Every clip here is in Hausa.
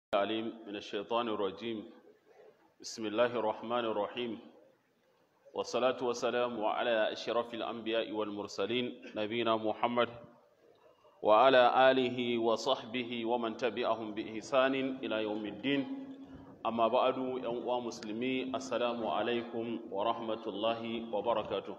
العليم من الشيطان الرجيم بسم الله الرحمن الرحيم والصلاة والسلام على أشرف الأنبياء والمرسلين نبينا محمد وعلى آله وصحبه ومن تبعهم بإحسان إلى يوم الدين أما بعد يا مسلمي السلام عليكم ورحمة الله وبركاته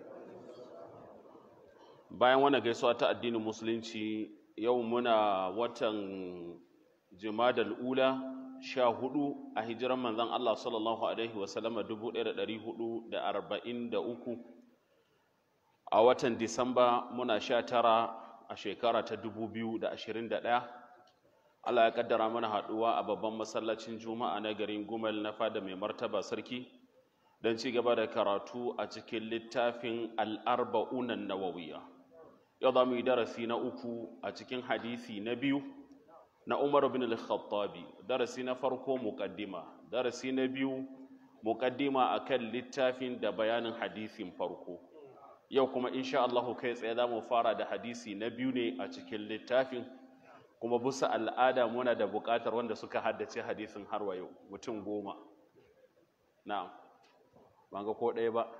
bayan wannan gaisuwa ta addinin musulunci yau muna watan jimadal ula sha hudu a hijiran manzan Allah sallallahu Alaihi wasallama dubu ɗaya da ɗari hudu da arba'in da uku a watan disamba muna sha tara a shekara ta dubu biyu da ashirin da ɗaya Allah ya kaddara mana haɗuwa a babban masallacin juma'a na garin gumal na fada mai martaba sarki don ci gaba da karatu a cikin littafin al'arba'unan nawawiya yau za mu yi darasi na uku a cikin hadisi na biyu na Umar bin al-Khattabi darasi na farko muqaddima darasi na biyu muqaddima akan littafin da bayanin hadisin farko yau kuma insha Allah kai tsaye za mu fara da hadisi na biyu ne a cikin littafin kuma bisa al'ada muna da buƙatar wanda suka haddace hadisin har wa yau mutum goma na'am ban ga ko ɗaya ba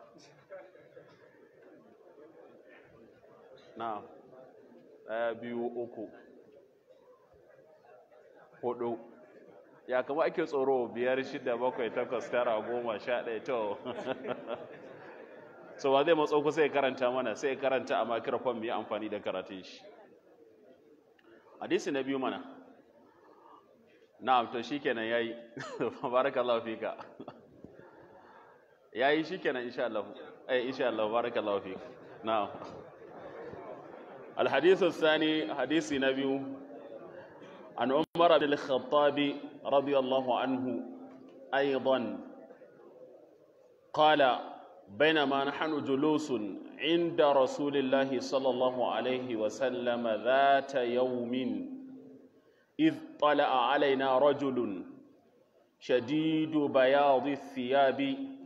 na'am ɗaya biyu uku hudu ya kama ake tsoro biyar shida bakwai takwas tara goma sha ɗaya to so ba zai matso ku sai karanta mana sai karanta a makirafon mai amfani da karatun shi hadisi na biyu mana na'am to shikenan yayi barakallahu fika yayi shikenan insha Allah eh insha Allah barakallahu fika na'am الحديث الثاني حديث نبي عن عمر بن الخطاب رضي الله عنه أيضا قال بينما نحن جلوس عند رسول الله صلى الله عليه وسلم ذات يوم إذ طلع علينا رجل شديد بياض الثياب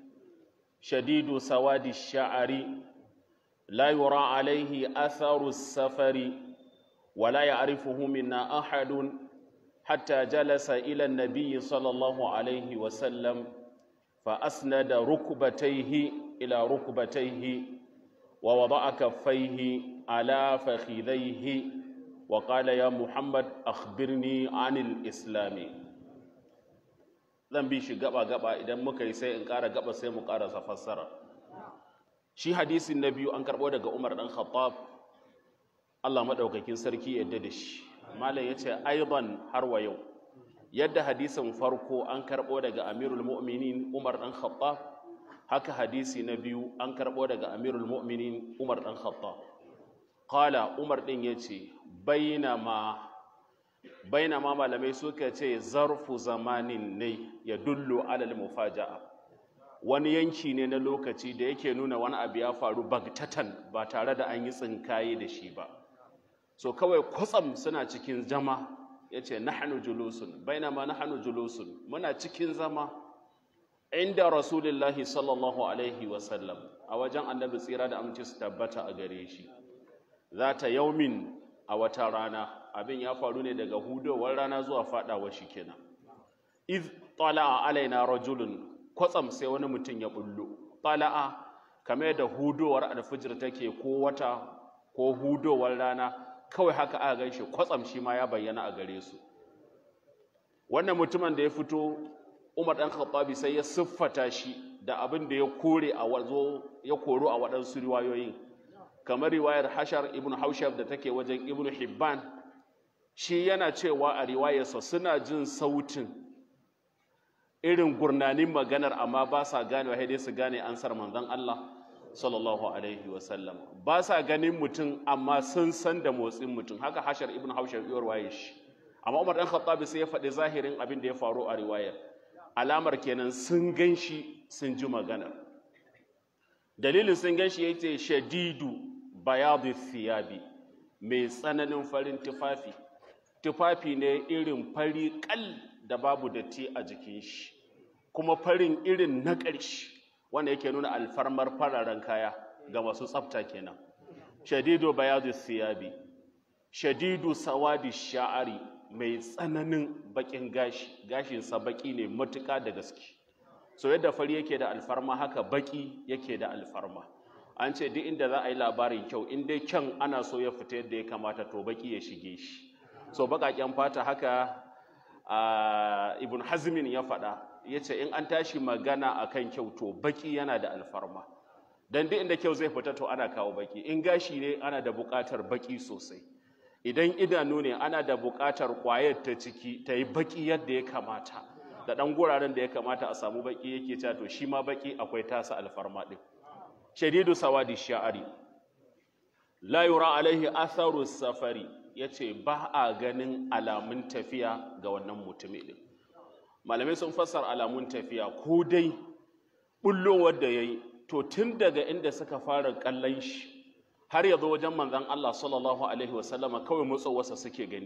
شديد سواد الشعر لا يرى عليه أثر السفر ولا يعرفه منا أحد حتى جلس إلى النبي صلى الله عليه وسلم فأسند ركبتيه إلى ركبتيه ووضع كفيه على فخذيه وقال يا محمد أخبرني عن الإسلام zan bi shi gaba gaba idan muka yi sai in ƙara gaba sai mu ƙarasa fassara shi hadisin na biyu an karɓo daga Umar ɗan Khattab Allah maɗaukakin sarki yadda da shi malam ya ce aiban har wa yau yadda hadisin farko an karɓo daga amirul mu'minin umar ɗan khattab haka hadisi na biyu an karɓo daga amirul mu'minin umar ɗan khattab qala umar ɗin ya ce bainama bainama malamai suka ce zarfu zamanin ne ya dullu alal mufaja'a wani yanki ne na lokaci da yake nuna wani abu ya faru bagtatan ba tare da an yi tsinkaye da shi ba so kawai kwatsam suna cikin zama ya ce nahanu julusun bainama nahanu julusun muna cikin zama inda rasulullahi sallallahu alaihi wasallam a wajen annabi tsira da amince su tabbata a gare shi za ta yaumin a wata rana abin ya faru ne daga hudowar rana zuwa fadawa shi kenan iz tala'a alaina rajulun kwatsam sai wani mutum ya bullo tala'a kamar da hudowar alfijir take ko wata ko hudowar rana kawai haka aka gan shi kwatsam shi ma ya bayyana a gare su wannan mutumin da ya fito umar ɗan khattabi sai ya siffata shi da abin da ya kore a wazo ya koro a waɗansu riwayoyin kamar riwayar hashar ibn haushab da take wajen ibn hibban shi yana cewa a riwayarsa suna jin sautin irin gurnanin maganar amma ba sa ganewa dai su gane ansar manzon Allah sallallahu alaihi wasallam ba sa ganin mutum amma sun san da motsin mutum haka hashar ibn haushar yuwar waye shi amma umar dan khattabi sai ya faɗi zahirin abin da ya faru a riwayar alamar kenan sun gan shi sun ji magana dalilin sun gan shi yace shadidu bayadu thiyabi mai tsananin farin tufafi tufafi ne irin fari kal da babu datti a jikin shi kuma farin irin na ƙarshe wanda yake nuna alfarmar fararen kaya ga masu tsafta kenan shadidu bayadu thiyabi shadidu sawadi sha'ari mai tsananin bakin gashi gashinsa baki ne matuƙa da gaske so yadda fari yake da alfarma haka baki yake da alfarma an ce duk inda za a yi labarin kyau in dai kyan ana so ya fita yadda ya kamata to baki ya shige shi so baƙaƙen fata haka ibn hazmin ya faɗa ya ce in an tashi magana akan kyau to baki yana da alfarma dan duk inda kyau zai fita to ana kawo baki in gashi ne ana da buƙatar baki sosai idan idanu ne ana da buƙatar ƙwayar ta ciki ta yi baki yadda ya kamata da ɗan guraren da ya kamata a samu baki yake cewa to shi ma baki akwai tasa alfarma ɗin shadidu sawadi sha'ari la yura alaihi atharu safari yace ba a ganin alamun tafiya ga wannan mutumi ɗin malamai sun fassara alamun tafiya ko dai bullowar da yayi to tun daga inda suka fara kallon shi har ya zo wajen manzon Allah sallallahu alaihi wasallama kawai matsowarsa suke gani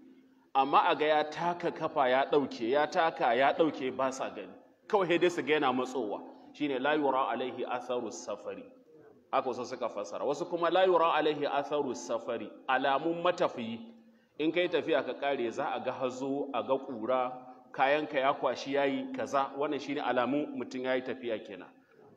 amma a ga ya taka kafa ya ɗauke ya taka ya ɗauke ba sa gani kawai dai su ga yana matsowa shine la yura alaihi atharu safari haka wasu suka fassara wasu kuma la yura alaihi atharu safari alamun matafiyi in kai tafiya ka kare za a ga hazo a ga kura kayanka ya kwashi yayi kaza wannan shine alamun mutum yayi tafiya kenan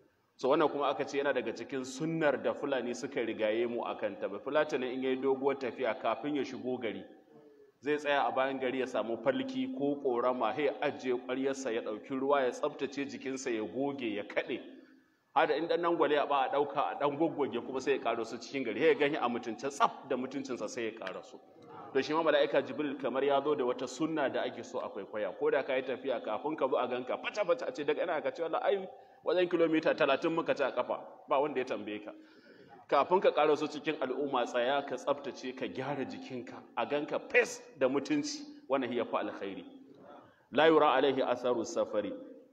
so wannan kuma aka ce yana daga cikin sunnar da fulani suka rigaye mu akan ta ba fulatani in yayi doguwar tafiya kafin ya shigo gari zai tsaya a bayan gari ya samu falki ko korama sai ajiye ƙwaryarsa ya ɗauki ruwa ya tsaftace jikinsa ya goge ya kaɗe hada in ɗan gwale a ba a ɗauka a ɗan goggoge kuma sai ya ƙara su cikin gari sai ya gani a mutunce tsaf da mutuncinsa sai ya ƙara su to shi ma mala'ika jibril kamar ya zo da wata sunna da ake so a kwaikwaya ko da ka yi tafiya kafin ka zo a ganka fata fata a ce daga ina ka ce wallahi ai wajen kilomita talatin muka ci a kafa ba wanda ya tambaye ka kafin ka ƙara su cikin al'umma tsaya ka tsaftace ka gyara jikinka a ganka fes da mutunci wannan ya fi alkhairi la yura alaihi asaru safari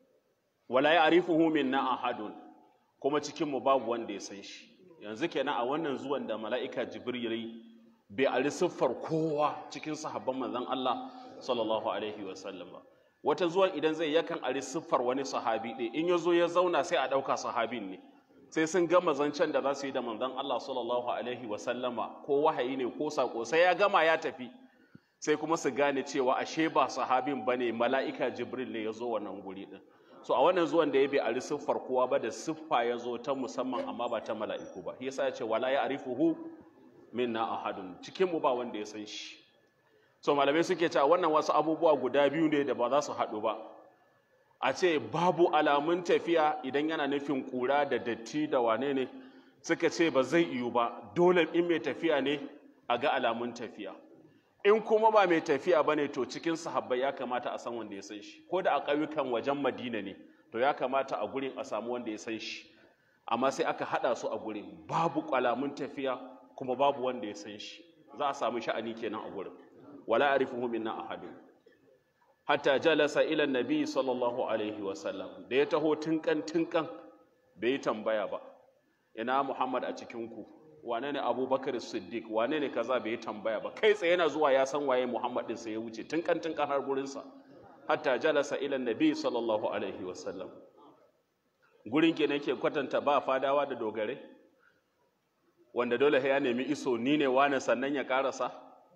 wala ya'rifuhu minna ahadun kuma cikin mu babu wanda ya san shi yanzu kenan a wannan zuwan da mala'ika jibril bai ari siffar kowa cikin sahabban manzon Allah sallallahu alaihi wa sallam ba wata zuwan idan zai yakan ari siffar wani sahabi ɗaya in ya zo ya zauna sai a ɗauka sahabin ne sai sun gama zancen da za su yi da manzon Allah sallallahu alaihi wa sallama ko wahayi ne ko sako sai ya gama ya tafi sai kuma su gane cewa ashe ba sahabin bane mala'ika jibril ne ya zo wannan guri din so a wannan zuwan da ya bai ari siffar kowa ba da siffa ya zo ta musamman amma ba ta mala'iku ba yasa ya ce wala ya arifuhu minna ahadun cikin mu ba wanda ya san shi so malamai suke cewa wannan wasu abubuwa guda biyu ne da ba za su haɗu ba a ce babu alamun tafiya idan yana nufin kura da datti da wane ne suka ce ba zai yiwu ba dole in mai tafiya ne a ga alamun tafiya in kuma ba mai tafiya ba ne to cikin sahabbai ya kamata a san wanda ya san shi ko da a ƙauyukan wajen madina ne to ya kamata a gurin a samu wanda ya san shi amma sai aka haɗa su a gurin babu alamun tafiya kuma babu wanda ya san shi za a samu sha'ani kenan a gurin wala arifuhu minna ahadun hatta jalasa ila nabi sallallahu alaihi wasallam da ya taho tunkan tunkan bai yi tambaya ba ina muhammad a cikinku wane ne abubakar siddiq wane ne kaza bai yi tambaya ba kai tsaye yana zuwa ya san waye muhammad din sai ya wuce tunkan tunkan har gurinsa hatta jalasa ila nabi sallallahu alaihi wasallam gurin ke ke kwatanta ba fadawa da dogare wanda dole ya nemi iso ni ne wane sannan ya karasa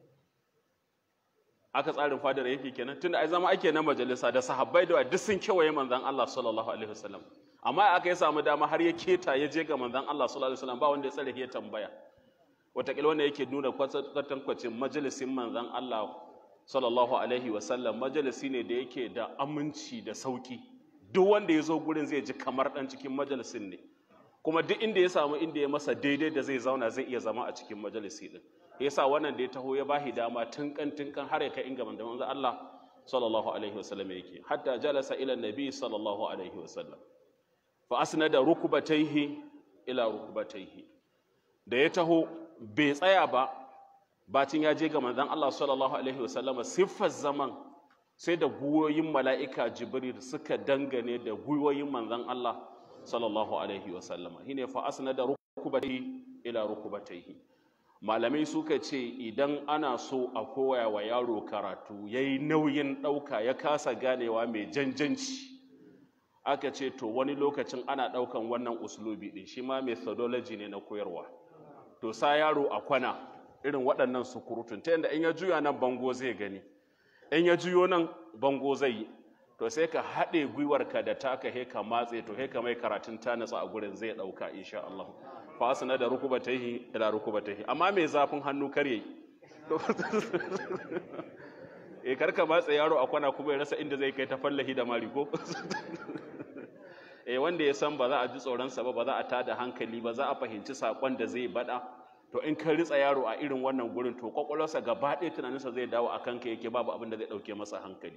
aka tsarin fadar yake kenan tunda ai zama ake na majalisa da sahabbai da duk sun kewaye manzon Allah sallallahu alaihi wasallam amma aka yi samu dama har ya keta ya je ga manzon Allah sallallahu alaihi wasallam ba wanda ya tsare ya tambaya wataƙila wanda yake nuna kwatankwacin majalisin manzon Allah sallallahu alaihi wasallam majalisi ne da yake da aminci da sauki duk wanda ya zo gurin zai ji kamar dan cikin majalisin ne kuma duk inda ya samu inda ya masa daidai da zai zauna zai iya zama a cikin majalisi din yasa wannan da ya taho ya bahi dama tunkan tunkan har ya kai inga manzon manzo Allah sallallahu alaihi wasallam yake hatta jalasa ila nabi sallallahu alaihi wasallam fa asnada rukbatayhi ila rukbatayhi da ya taho bai tsaya ba bacin ya je ga manzon Allah sallallahu alaihi wasallam siffar zaman sai da guyoyin mala'ika jibril suka dangane da guyoyin manzon Allah sallallahu alaihi wasallam shine fa asnada rukbatayhi ila rukbatayhi malamai suka ce idan ana so a koya wa yaro karatu ya yi nauyin ɗauka ya kasa ganewa mai janjanci aka ce to wani lokacin ana ɗaukan wannan uslubi ɗin shi ma methodology ne na koyarwa to sa yaro a kwana irin waɗannan sukurutun ta yadda in ya juya nan bango zai gani in ya juyo nan bango zai yi to sai ka haɗe gwiwarka da taka he ka matse to he ka mai karatun ta natsa a gurin zai ɗauka insha Allah fa asna da rukubatayhi ila rukubatayhi amma mai zafin hannu kar yayi eh kar ka matse yaro a kwana kuma ya rasa inda zai kai ta fallahi da mari ko eh wanda ya san ba za a ji tsoronsa ba ba za a tada hankali ba za a fahimci sakon da zai bada to in ka ritsa yaro a irin wannan gurin to kwakwalwarsa gaba ɗaya tunaninsa zai dawo a kanka yake babu abin da zai ɗauke masa hankali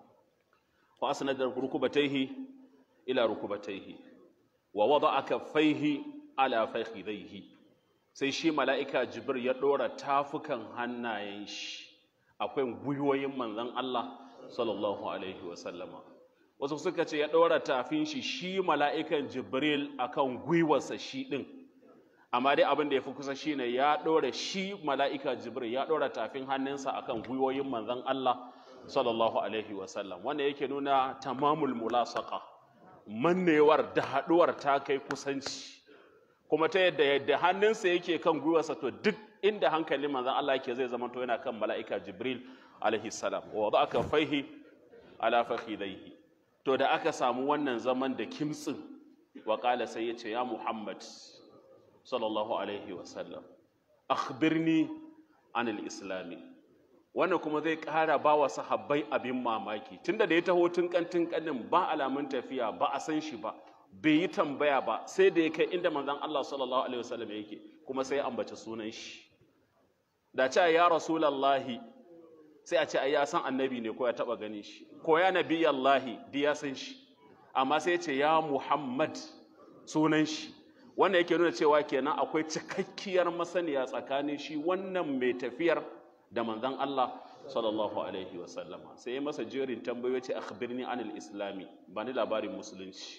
fa asnada rukubatayhi ila rukubatayhi wa wada'a kaffaihi ala fakhidaihi sai shi mala'ika jibril ya ɗora tafukan hannayen shi akwai gwiwoyin manzon Allah sallallahu alaihi wa sallama wasu suka ce ya ɗora tafin shi shi mala'ikan jibril akan gwiwarsa shi ɗin amma dai abin da ya fi kusa shine ya ɗora shi mala'ika jibril ya ɗora tafin hannunsa akan gwiwoyin manzon Allah sallallahu alaihi wasallam wanda yake nuna tamamul mulasaka mannewar da haɗuwar ta kai kusanci kuma ta yadda yadda hannunsa yake kan gwiwarsa to duk inda hankalin manzon Allah yake zai zama to yana kan mala'ika jibril alaihi salam wa aka faihi ala fakhidaihi to da aka samu wannan zaman da kimtsin waƙala sai ya ce ya muhammad sallallahu alaihi wasallam akhbirni anil islami wannan kuma zai ƙara ba wa sahabbai abin mamaki tunda da ya taho tun kantin kanin ba alamun tafiya ba a san shi ba bai yi tambaya ba sai da ya kai inda manzon Allah sallallahu alaihi wasallam yake kuma sai ya ambaci sunan shi da ce ya rasulallahi sai a ce ai ya san annabi ne ko ya taba gani shi ko ya nabi Allahi di ya san shi amma sai ya ce ya Muhammad sunan shi wannan yake nuna cewa kenan akwai cikakkiyar masaniya tsakanin shi wannan mai tafiyar da manzon Allah sallallahu alaihi wa sallama sai ya masa jerin tambayoyi ce akhbirni anil islami ba ni labarin musulunci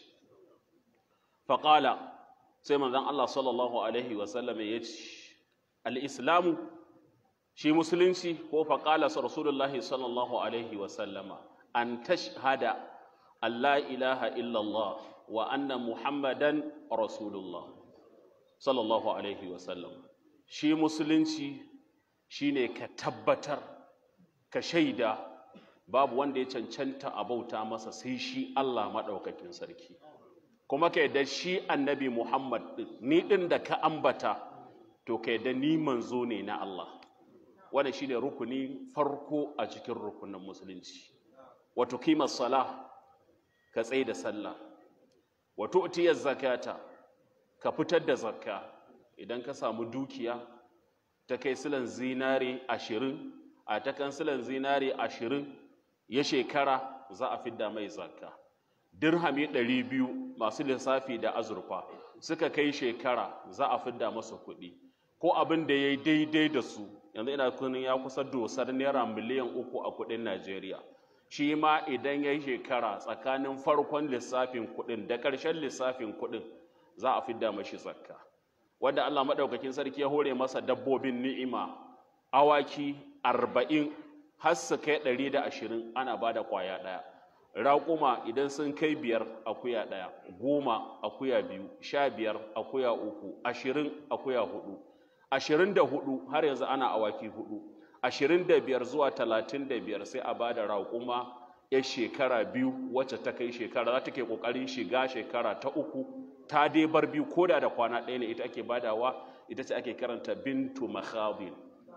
faqala sai manzon Allah sallallahu alaihi wa sallama ya ce al islamu shi musulunci ko faƙala rasulullahi sallallahu alaihi wasallama an tashhada Allah ilaha illallah wa anna muhammadan rasulullah sallallahu alaihi wasallam shi musulunci shine ka tabbatar ka shaida babu wanda ya cancanta a bauta masa sai shi Allah maɗaukakin sarki kuma ka yadda shi annabi muhammad ni ɗin da ka ambata to ka yadda ni manzo ne na Allah wannan shine rukuni farko a cikin rukunin musulunci wato kimar sala ka tsaye da sallah wato utiyar zakata ka fitar da zakka idan ka samu dukiya ta kai silan zinare ashirin a ta kan silan zinare ashirin ya shekara za a fidda mai zakka dirhami ɗari biyu masu lissafi da azurfa suka kai shekara za a fidda masa kuɗi ko abin da ya yi daidai da su yanzu ina kunin ya kusa dosar naira miliyan uku a kudin najeriya shi ma idan ya yi shekara tsakanin farkon lissafin kudin da ƙarshen lissafin kudin za a fidda mashi zakka wanda allah maɗaukakin sarki ya hore masa dabbobin ni'ima awaki arba'in har su kai ɗari da ashirin ana ba da ƙwaya ɗaya raƙuma idan sun kai biyar akuya ɗaya goma akuya biyu sha biyar akuya uku ashirin akuya hudu ashirin da hudu har yanzu ana awaki hudu ashirin da biyar zuwa talatin da biyar sai a ba da raƙuma ya shekara biyu wacce ta kai shekara za ta ke ƙoƙarin shiga shekara ta uku ta dai bar biyu ko da da kwana ɗaya ne ita ake badawa ita ce ake karanta bintu makhadin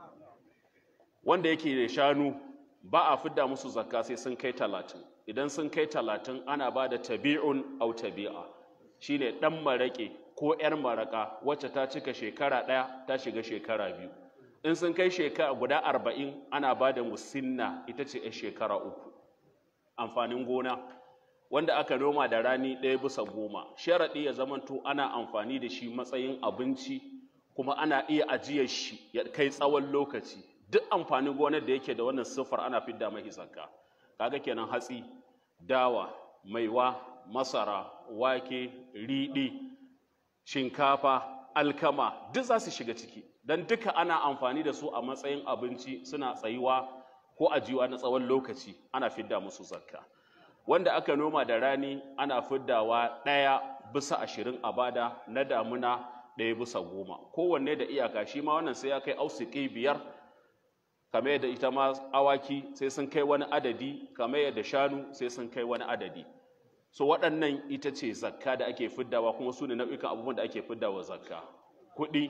wanda yake da shanu ba a fidda musu zakka sai sun kai talatin idan sun kai talatin ana ba da tabi'un au tabi'a shine ɗan maraƙe ko 'yar maraƙa wacce ta cika shekara ɗaya ta shiga shekara biyu in sun kai shekara guda arba'in ana ba da musinna ita ce 'yar shekara uku amfanin gona wanda aka noma da rani ɗaya bisa goma sharaɗi ya zamanto ana amfani da shi matsayin abinci kuma ana iya ajiyar shi ya kai tsawon lokaci duk amfanin gonar da yake da wannan siffar ana fidda mai zakka kaga kenan hatsi dawa maiwa masara wake riɗi shinkafa alkama duk za su shiga ciki don duka ana amfani da su a matsayin abinci suna tsayuwa ko ajiyuwa na tsawon lokaci ana fidda musu zakka wanda aka noma da rani ana fiddawa ɗaya bisa ashirin a bada na damuna ɗaya bisa goma kowanne da iyaka shi ma wannan sai ya kai ausiki biyar kamar yadda ita ma awaki sai sun kai wani adadi kamar yadda shanu sai sun kai wani adadi so waɗannan ita ce zakka da ake fiddawa kuma su ne nau'ikan abubuwan da ake fiddawa zakka kuɗi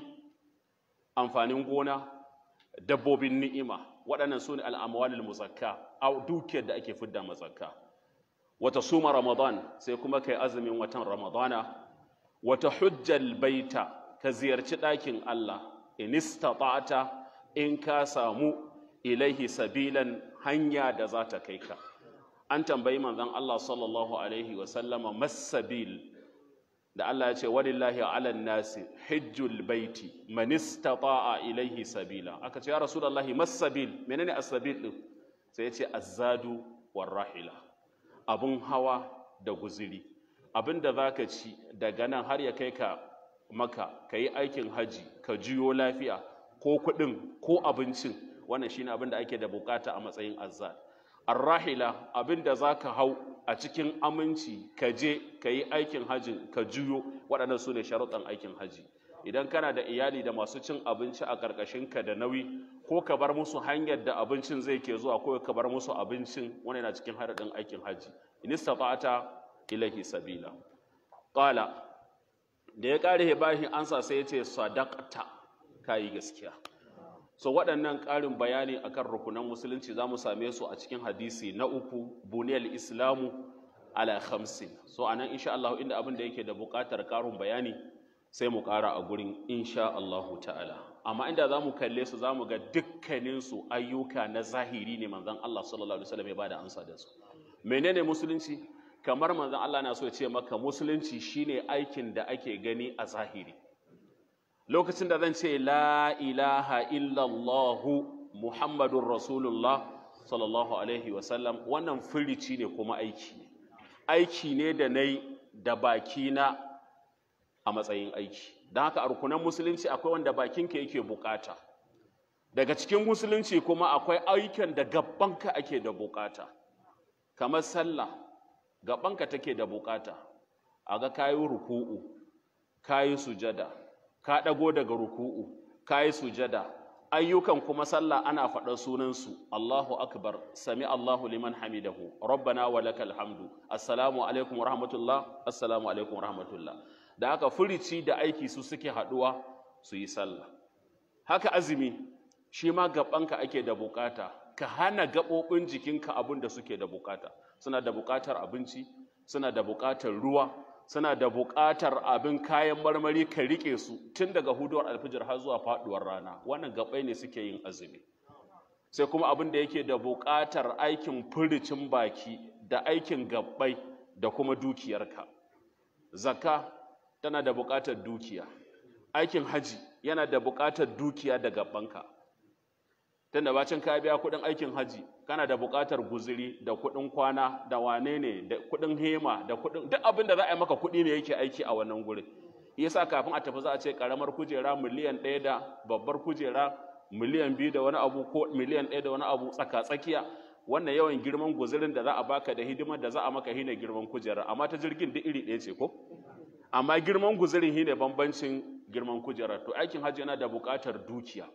amfanin gona dabbobin ni'ima waɗannan su ne al'amwalil muzakka a dukiyar da ake fidda mazakka wata suma ramadan sai kuma kai azumin watan ramadana wata hujjal baita ka ziyarci ɗakin Allah in istata'ta in ka samu ilaihi sabilan hanya da za ta kai ka an tambayi manzon Allah sallallahu alaihi wa sallama masabil da Allah ya ce walillahi ala nasi hijjul baiti man istata'a ilaihi sabila aka ce ya rasulullahi masabil menene as-sabil din sai ya ce azzadu war rahila abun hawa da guziri abin da zaka ci daga nan har ya kai ka maka kayi aikin haji ka jiyo lafiya ko kuɗin ko abincin wannan shine abin da ake da bukata a matsayin azzad arrahila abin da za ka hau a cikin aminci ka je ka yi aikin hajji ka juyo waɗannan su ne sharuɗan aikin haji idan kana da iyali da masu cin abinci a ƙarƙashinka da nauyi ko ka bar musu hanyar da abincin zai ke zuwa ko ka bar musu abincin wani na cikin haɗaɗin aikin haji in istata'ata ilahi sabila qala da ya ƙare bashi ansa sai ya ce sadaqta kayi gaskiya so waɗannan ƙarin bayani akan rukunan musulunci za mu same su a cikin hadisi na uku buniyar islamu ala khamsin so a nan insha Allah inda abin da yake da buƙatar ƙarin bayani sai mu ƙara a gurin insha Allah ta'ala amma inda za mu kalle su za mu ga dukkaninsu ayyuka na zahiri ne manzon Allah sallallahu alaihi wasallam ya bada amsa da su menene musulunci kamar manzon Allah na so ya ce maka musulunci shine aikin da ake gani a zahiri lokacin da zan ce la ilaha illallahu muhammadun rasulullah sallallahu alaihi wasallam wannan firici ne kuma aiki ne aiki ne da na yi da bakina a matsayin aiki don haka a rukunan musulunci akwai wanda bakinka yake bukata daga cikin musulunci kuma akwai ayyukan da gabanka ake da bukata kamar sallah gabanka take da bukata a ga kayi ruku'u kayi sujada ka ɗago daga ruku'u ka yi sujada ayyukan kuma sallah ana faɗar sunansu Allahu akbar sami Allahu liman hamidahu rabbana wa lakal hamdu assalamu alaikum rahmatullah assalamu alaikum rahmatullah da haka furici da aiki su suke haɗuwa su yi sallah haka azumi shi ma gabanka ake da bukata ka hana gaɓoɓin jikinka abin da suke da bukata suna da bukatar abinci suna da bukatar ruwa suna da buƙatar abin kayan marmari ka riƙe su tun daga huduwar alfijir har zuwa faɗuwar rana wannan gabai ne suke yin azumi sai kuma abin da yake da buƙatar aikin furicin baki da aikin gabbai da kuma dukiyarka zakka tana da buƙatar dukiya aikin haji yana da buƙatar dukiya da gabbanka tunda bacin ka biya kuɗin aikin haji kana da buƙatar guziri da kuɗin kwana da wane ne da kuɗin hema da kuɗin duk abin da za a yi maka kuɗi ne yake aiki a wannan gurin yasa kafin a tafi za a ce ƙaramar kujera miliyan ɗaya da babbar kujera miliyan biyu da wani abu ko miliyan ɗaya da wani abu tsaka tsakiya wannan yawan girman guzirin da za a baka da hidimar da za a maka hine girman kujera amma ta jirgin duk iri ɗaya ce ko amma girman guzirin hine bambancin girman kujerar to aikin hajji yana da buƙatar dukiya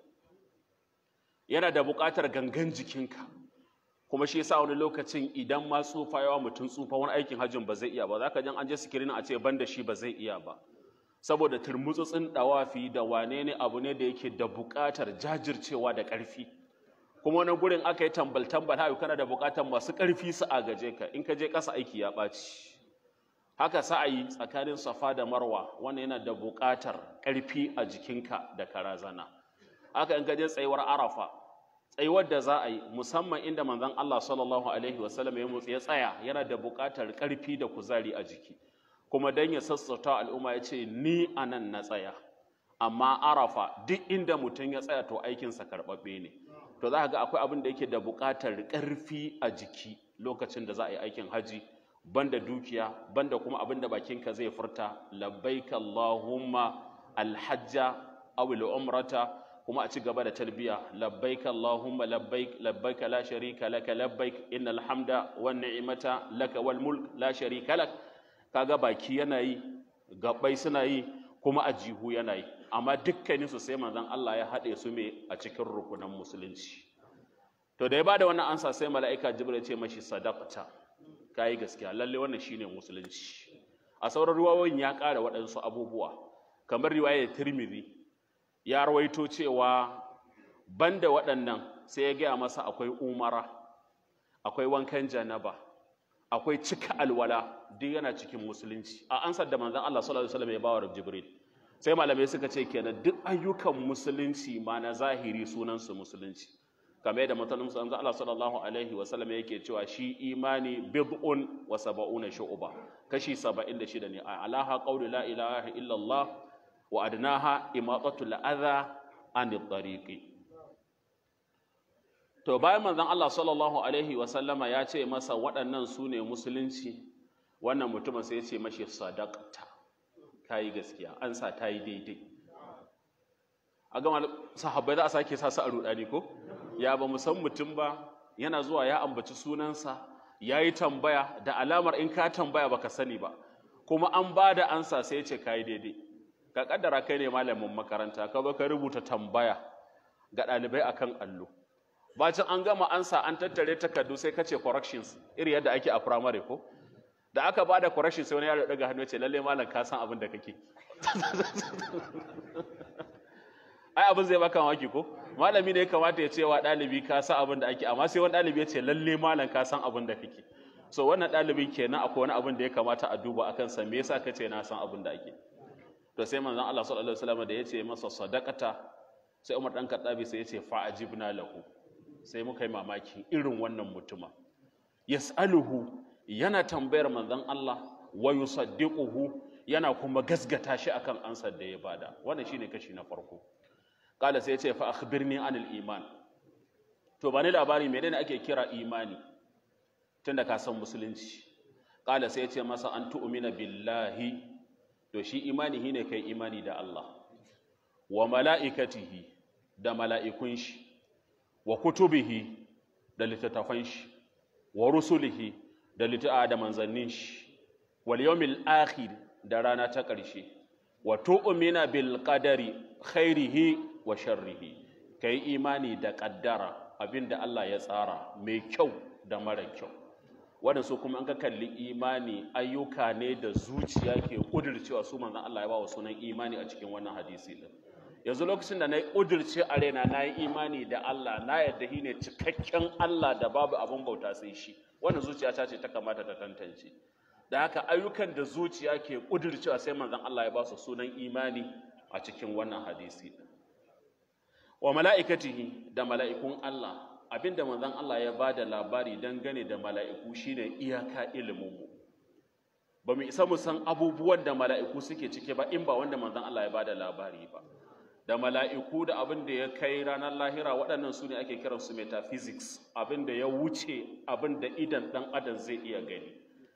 yana da buƙatar gangan jikinka kuma shi yasa wani lokacin idan ma tsufa yawa mutum tsufa wani aikin hajjin ba zai iya ba za ka jan an je sikirin a ce ban da shi ba zai iya ba saboda turmutsutsin dawafi da wane ne abu ne da yake da buƙatar jajircewa da ƙarfi kuma wani gurin aka yi tambal tambal haka kana da buƙatar masu ƙarfi su agaje ka in ka je ƙasa aiki ya ɓaci haka sa'ayi tsakanin safa da marwa wannan yana da buƙatar ƙarfi a jikinka da karazana haka in ka je tsayuwar arafa tsayuwar da za a yi musamman inda manzon Allah sallallahu alaihi wasallam ya mutsi ya tsaya yana da buƙatar ƙarfi da kuzari a jiki kuma dan ya sassauta al'umma ya ce ni anan na tsaya amma arafa duk inda mutum ya tsaya to aikinsa karɓaɓɓe ne to za ka ga akwai abin da yake da buƙatar ƙarfi a jiki lokacin da za a yi aikin haji banda dukiya banda kuma abin da bakinka zai furta labbaik allahumma alhajja aw umrata kuma a ci gaba da talbiya labbaik allahumma labbaik labbaik la sharika laka labbaik innal hamda wan ni'mata laka wal mulk la sharika lak kaga baki yana yi gabbai suna yi kuma a jihu yana yi amma dukkanin su sai manzon Allah ya haɗe su me a cikin rukunan musulunci to da ya bada wannan ansa sai mala'ika jibril ya ce mashi sadaqta kai gaskiya lalle wannan shine musulunci a sauran ruwayoyin ya ƙara waɗansu abubuwa kamar riwayar tirmidhi ya rawaito cewa banda waɗannan sai ya gaya masa akwai umara akwai wankan janaba akwai cika alwala duk yana cikin musulunci a ansar da manzon Allah sallallahu alaihi wasallam ya bawa Jibril sai malamai suka ce kenan duk ayyukan musulunci ma na zahiri sunan su musulunci kamar yadda mutum manzon Allah sallallahu alaihi wasallam yake cewa shi imani bid'un wa sab'una shu'ba kashi 76 ne alaha qawlu la ilaha illa Allah wa adnaha imatatul adha anit tariqi to bayan manzon Allah sallallahu alaihi wasallama ya ce masa waɗannan su ne musulunci wannan mutumin sai ya ce mashi sadaqta kayi gaskiya an sa ta yi daidai a gama sahabbai za a sake sa su a rudani ko ya ba mu san mutum ba yana zuwa ya ambaci sunansa ya yi tambaya da alamar in ka tambaya baka sani ba kuma an ba da ansa sai ya ce kayi daidai ka kaddara kai ne malamin makaranta ka ba ka rubuta tambaya ga ɗalibai akan allo bacin an gama ansa an tattare takardu sai kace corrections iri yadda ake a primary ko da aka bada corrections sai wani yaro daga hannu ce lalle malam ka san abin da kake ai abin zai baka mamaki ko malami ne ya kamata ya ce wa ɗalibi ka san abin da ake amma sai wani ɗalibi ya ce lalle malam ka san abin da kake so wannan ɗalibin kenan akwai wani abin da ya kamata a duba akan sa me yasa kace na san abin da ake to sai manzon Allah sallallahu alaihi wasallam da ya ce masa sadaqata sai Umar dan Khattabi sai ya ce fa ajibna lahu sai muka yi mamaki irin wannan mutuma yas'aluhu yana tambayar manzon Allah wa yusaddiquhu yana kuma gasgata shi akan ansar da ya bada wannan shine kashi na farko kala sai ya ce fa akhbirni anil iman to bani labari menene ake kira imani tunda ka san musulunci kala sai ya ce masa an tu'mina billahi to shi imani shine kai imani da Allah wa mala'ikatihi da mala'ikun shi wa kutubihi da littattafan shi wa rusulihi da litta'a da manzannin shi wal yawmil akhir da rana ta ƙarshe wa tu'mina bil qadari khairihi wa sharrihi kai imani da kaddara abinda Allah ya tsara mai kyau da mara kyau wannan su kuma an ka kalli imani ayyuka ne da zuciya ke kudircewa su manzon Allah ya ba wa sunan imani a cikin wannan hadisi din yanzu lokacin da na yi ƙudurce a raina na yi imani da Allah na yadda shi ne cikakken Allah da babu abin bauta sai shi wannan zuciya ta ce ta kamata ta tantance da haka ayyukan da zuciya ke ƙudurcewa sai manzon Allah ya ba su sunan imani a cikin wannan hadisi wa mala'ikatihi da mala'ikun Allah abinda manzon Allah ya ba da labari dangane da mala'iku shine iyaka iliminmu ba mu isa mu san abubuwan da mala'iku suke cike ba in ba wanda manzon Allah ya ba da labari ba da mala'iku da abin da ya kai ranar lahira waɗannan su ne ake kiransu metaphysics abin da ya wuce abin da idan ɗan adam zai iya gani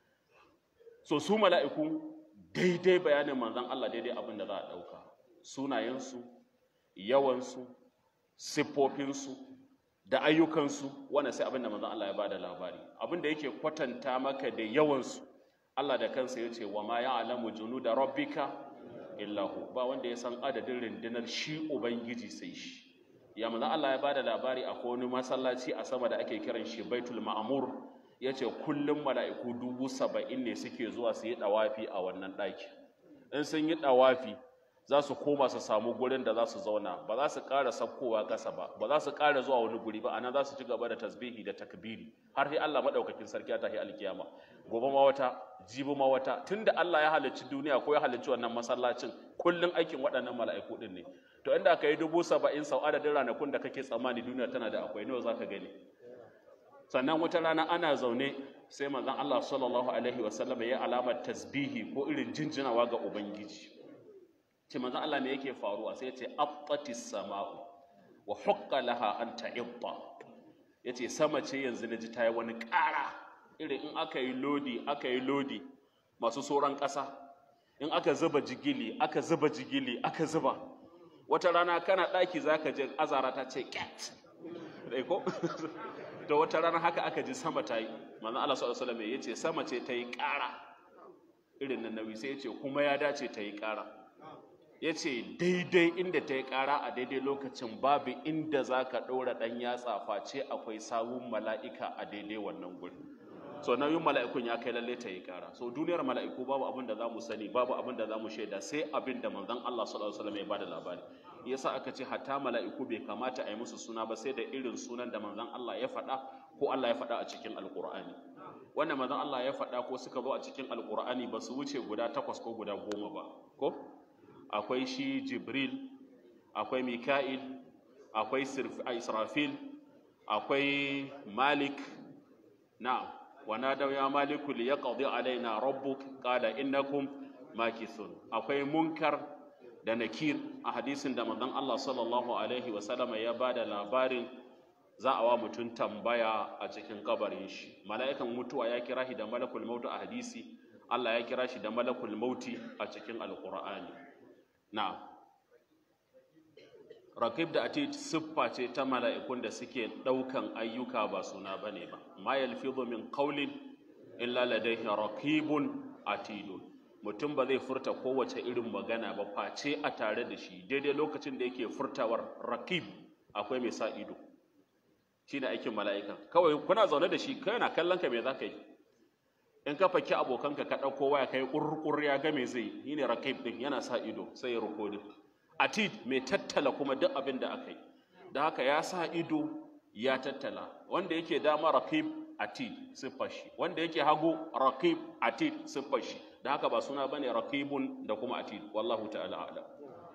so su mala'iku daidai bayanin manzan Allah daidai abin da za a ɗauka sunayensu yawansu siffofinsu da ayyukansu wannan sai abin da manzan Allah ya ba da labari abin da yake kwatanta maka da yawansu Allah da kansa ya ce wa ma ya alamu junu da rabbika illahu ba wanda ya san adadin rundunar shi ubangiji sai shi ya manzo Allah ya bada labari a wani masallaci a sama da ake kiran shi Baitul Ma'mur yace kullum mala'iku dubu saba'in ne suke zuwa su yi dawafi a wannan ɗaki in sun yi dawafi za su koma su samu gurin da za su zauna ba za su ƙara sakkowa ƙasa ba ba za su ƙara zuwa wani guri ba anan za su ci gaba da tasbihi da takbiri har sai Allah madaukakin sarki ya tahi alkiyama gobe ma wata jibi ma wata tunda Allah ya halicci duniya ko ya halicci wannan masallacin kullun aikin waɗannan mala'iku din ne to inda aka yi dubu saba'in sau adadin ranakun da kake tsammani duniya tana da akwai nawa zaka gani sannan wata rana ana zaune sai manzon Allah sallallahu alaihi wasallam ya alamar tasbihi ko irin jinjinawa ga ubangiji ce manzon Allah me yake faruwa sai ya ce attatis sama'u wa hukka laha an ta'idda yace sama ce yanzu naji ta yi wani ƙara irin in aka yi lodi aka yi lodi masu sauran ƙasa in aka zuba jigili aka zuba jigili aka zuba wata rana kana ɗaki zaka je azara ta ce cat dai ko to wata rana haka aka ji sama ta yi manzon Allah sallallahu alaihi wasallam yace sama ce ta yi ƙara irin nan nauyi sai yace kuma ya dace ta yi ƙara ya ce daidai inda ta yi ƙara a daidai lokacin babu inda za ka ɗora ɗan yatsa face akwai sawun mala'ika a daidai wannan guri so nauyin mala'ikun ya kai lalle ta yi ƙara so duniyar mala'iku babu abin da za mu sani babu abin da za mu shaida sai abin da manzon Allah sallallahu alaihi wasallam ya bada labari yasa aka ce hatta mala'iku bai kamata a yi musu suna ba sai da irin sunan da manzon Allah ya faɗa ko Allah ya faɗa a cikin alƙur'ani wanda manzon Allah ya faɗa ko suka zo a cikin alƙur'ani ba su wuce guda takwas ko guda goma ba ko akwai shi jibril akwai mika'il akwai israfil akwai malik na wana da ya maliku li yaqdi alaina rabbuk qala innakum makithun akwai munkar da nakir a hadisin da manzon Allah sallallahu alaihi wa sallama ya bada labarin za a wa mutum tambaya a cikin kabarin shi mala'ikan mutuwa ya kira shi da malakul mautu a hadisi Allah ya kira shi da malakul mauti a cikin alqur'ani na'am rakib da atid siffa ce ta mala'ikun da suke ɗaukan ayyuka ba suna bane ba ma yalfizu min qawlin illa ladayhi raqibun atidun mutum ba zai furta kowace irin magana ba face a tare da shi daidai lokacin da yake furtawar rakib akwai mai sa ido shine aikin mala'ika kawai kuna zaune da shi kai na kallon ka me zaka yi in ka faki abokanka ka ɗauko waya kai ƙurƙur ya ga me zai yi ne rakib ɗin yana sa ido sai ya rikodin atid mai tattala kuma duk abin da aka yi da haka ya sa ido ya tattala wanda yake dama rakib atid siffar shi wanda yake hagu rakib atid siffar shi da haka ba suna bane rakibun da kuma atid wallahu ta'ala a'lam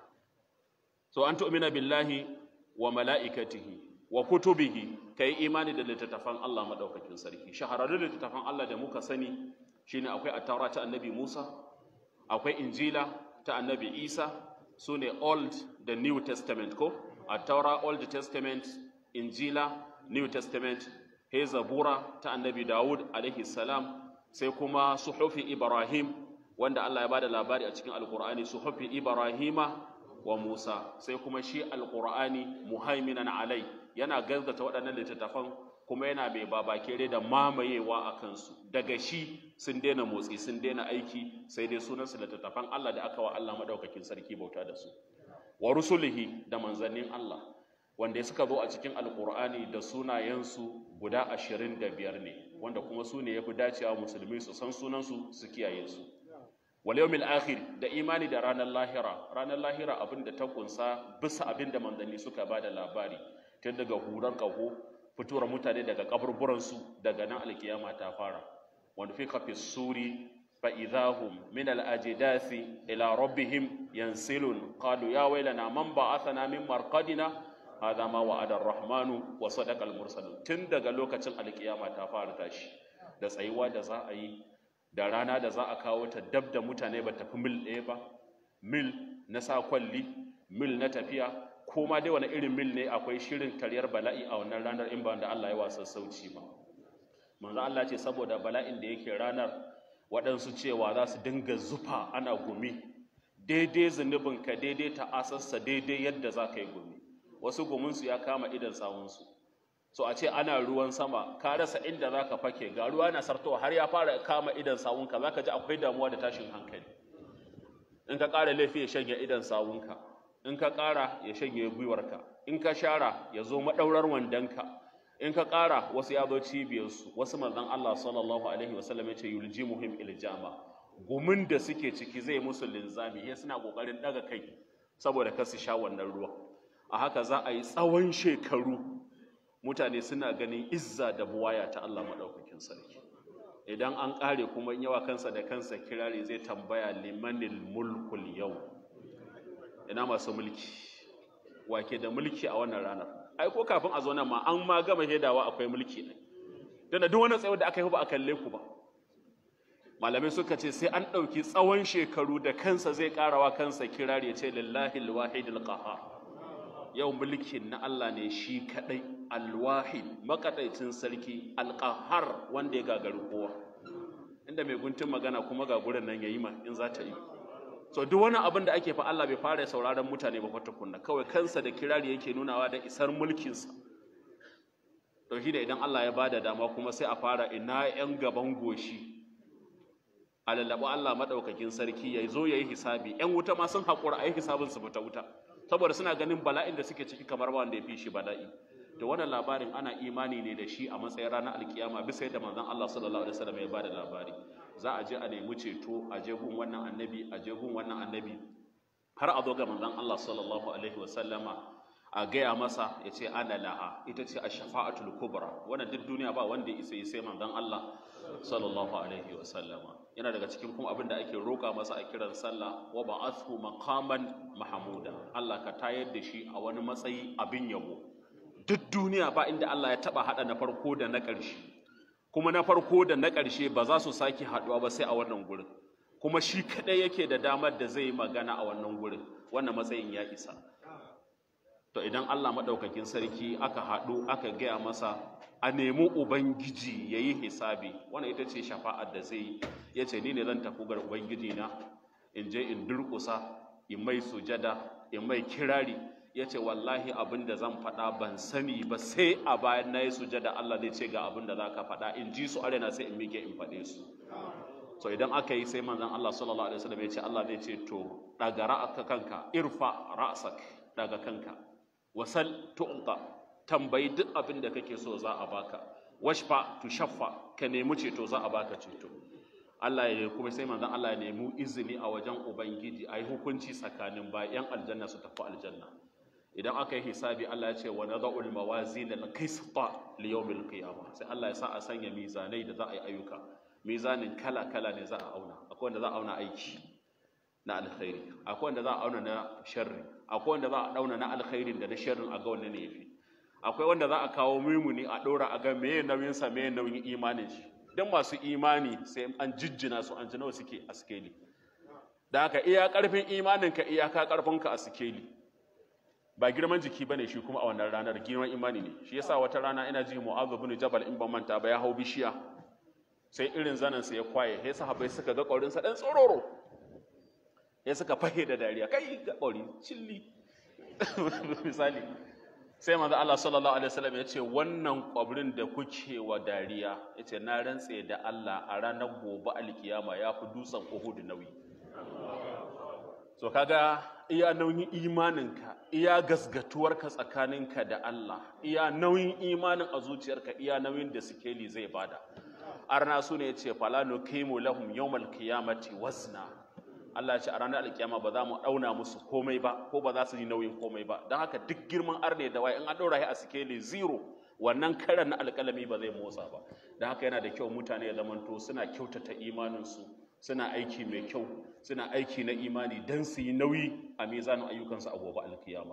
so an tu'mina billahi wa mala'ikatihi wa kutubihi kai imani da littattafan Allah madaukakin sarki shahararrun littattafan Allah da muka sani shine akwai at-taura ta annabi Musa akwai injila ta annabi Isa sune old da new testament ko at-taura old testament injila new testament he zabura ta annabi Dawud alaihi salam sai kuma suhufi Ibrahim wanda Allah ya bada labari a cikin alqur'ani suhufi Ibrahima wa Musa sai kuma shi alqur'ani muhaiminan alai yana gazzata waɗannan littattafan kuma yana mai babakere da mamayewa a kansu daga shi sun daina motsi sun daina aiki sai dai sunansu littattafan Allah da aka wa Allah madaukakin sarki bauta da su wa rusulihi da manzannin Allah wanda suka zo a cikin alkur'ani da sunayensu guda ashirin da biyar ne wanda kuma su ne ya fi dacewa musulmi su san sunansu su kiyaye su wal yawmil akhir da imani da ranar lahira ranar lahira abin da ta kunsa bisa abin da manzanni suka ba da labari tun daga hurar kaho fitowar mutane daga kaburburansu daga nan alkiyama ta fara wanda fi kafi suri fa idahum min al ajdasi ila rabbihim yansilun qalu ya wailana man ba'athana min marqadina hadha ma wa'ada ar-rahmanu wa sadaqa al-mursalun tun daga lokacin alkiyama ta fara tashi da tsayuwa da za a yi da rana da za a kawo ta dab da mutane ba tafi mil ɗaya ba mil na sa kwalli mil na tafiya ko ma dai wani irin mil ne akwai shirin karyar bala'i a wannan ranar in ba da Allah ya wasa sauci ba manzo Allah ce saboda bala'in da yake ranar waɗansu cewa za su dinga zufa ana gumi daidai zunubin ka daidai ta asassa daidai yadda za ka yi gumi wasu guminsu ya kama idan sawunsu so a ce ana ruwan sama ka rasa inda za ka fake ga ruwa na sartowa har ya fara kama idan sawunka za ka ji akwai damuwa da tashin hankali in ka ƙara laifi ya shanye idan sawunka in ka ƙara ya shanye gwiwarka in ka shara ya zo maɗaurar wandonka in ka ƙara wasu ya zo cibiyarsu wasu manzon Allah sallallahu alaihi wasallam ya ce yulji muhim iljama gumin da suke ciki zai musu linzami ya suna ƙoƙarin ɗaga kai saboda kar su sha wannan ruwa a haka za a yi tsawon shekaru mutane suna ganin izza da buwaya ta Allah maɗaukakin sarki idan an ƙare kuma yawa kansa da kansa kirari zai tambaya limanil mulkul yau ina masu mulki wake da mulki a wannan ranar ai ko kafin a zo nan ma an ma gama hedawa akwai mulki ne dan duk wani tsayo da aka yi ba a kalle ku ba malamai suka ce sai an ɗauki tsawon shekaru da kansa zai ƙarawa kansa kirari ya ce lillahi alwahidul qahhar yau mulkin na Allah ne shi kadai alwahid makadaicin sarki alqahar wanda ya gagari kowa inda mai guntun magana kuma ga gurin nan yayi ma in za ta yi so duk wani abin da ake fa Allah bai fara sauraron mutane ba kwata kunna kawai kansa da kirari yake nunawa da isar mulkinsa to shi da idan Allah ya bada dama kuma sai a fara ina yan gaban goshi a lallaɓa Allah maɗaukakin sarki ya zo ya yi hisabi ‘yan wuta ma sun haƙura a yi hisabin su fita wuta saboda suna ganin bala'in da suke ciki kamar wanda ya fi shi bala'i da wannan labarin ana imani ne da shi a matsayin ranar alkiyama bisa yadda manzon Allah sallallahu alaihi wasallam ya bada labari za a je a nemi ceto a je gun wannan annabi a je gun wannan annabi har a zo ga manzon Allah sallallahu alaihi wasallama a gaya masa ya ce ana laha ita ce a shafa'atul kubra wannan duk duniya ba wanda isa yi sai manzon Allah sallallahu alaihi wasallama yana daga cikin kuma abin da ake roƙa masa a kiran sallah wa ba'athu maqaman mahmuda Allah ka tayar da shi a wani matsayi abin yabo duk duniya ba inda Allah ya taba hada na farko da na ƙarshe kuma na farko da na ƙarshe ba za su sake haduwa ba sai a wannan gurin kuma shi kadai yake da damar da zai yi magana a wannan gurin wannan matsayin ya isa to idan Allah madaukakin sarki aka haɗu aka gaya masa a nemi ubangiji ya yi hisabi wannan ita ce shafa'ar da zai ya ce ni ne zan tafi ga ubangiji na in je in durƙusa in mai sujada in mai kirari ya ce wallahi abin da zan faɗa ban sani ba sai a bayan na yi sujada Allah zai ce ga abin da za ka faɗa in ji su arena sai in mike in faɗe su so idan aka yi sai manzon Allah sallallahu alaihi wasallam ya ce Allah zai ce to daga ra'aka kanka irfa ra'sak daga kanka wasal tu'ta tambayi duk abin da kake so za a baka washfa tushaffa ka nemi ceto za a baka ceto Allah ya kuma sai manzon Allah ya nemi izini a wajen ubangiji ayi hukunci tsakanin bayan aljanna su tafi aljanna idan aka yi hisabi Allah ya ce wa nada'ul mawazin al-qisṭa li yawmil qiyamah sai Allah ya sa a sanya mizanai da za a yi ayyuka mizanin kala kala ne za a auna akwai wanda za a auna aiki na alkhairi akwai wanda za a auna na sharri akwai wanda za a auna na alkhairin da na sharrin a ga wanne ne yafi akwai wanda za a kawo mimuni a ɗora a ga meye nauyin sa meye nauyin imanin shi dan masu imani sai an jijjina su an ji nawa suke a sikeli da haka iya karfin imanin ka iyaka karfin ka a sikeli ba girman jiki bane shi kuma a wannan ranar girman imani ne shi yasa wata rana ina ji mu'adh ibn jabal in ban manta ba ya hau bishiya sai irin zanen sa ya kwaye sai sahabbai suka ga kaurin sa dan tsororo sai suka fahe da dariya kai ga kauri cilli misali sai manzo Allah sallallahu alaihi wasallam ya ce wannan kwabrin da kuke wa dariya ya ce na rantse da Allah a ranar gobe alkiyama ya fi dutsen Uhud nauyi so kaga iya nauyin imaninka iya gasgatuwarka tsakaninka da Allah iya nauyin imanin a zuciyarka iya nauyin da sikeli zai bada arna su ne ya ce fala nuqimu lahum yawmal qiyamati wazna Allah ya ce a ranar alkiyama ba za mu dauna musu komai ba ko ba za su yi nauyin komai ba don haka duk girman arne da waye in an daura shi a sikeli zero wannan karan na alkalami ba zai motsa ba don haka yana da kyau mutane ya zamanto suna kyautata imaninsu suna aiki mai kyau suna aiki na imani don su yi nauyi a mizanin ayyukansu a gobe alkiyama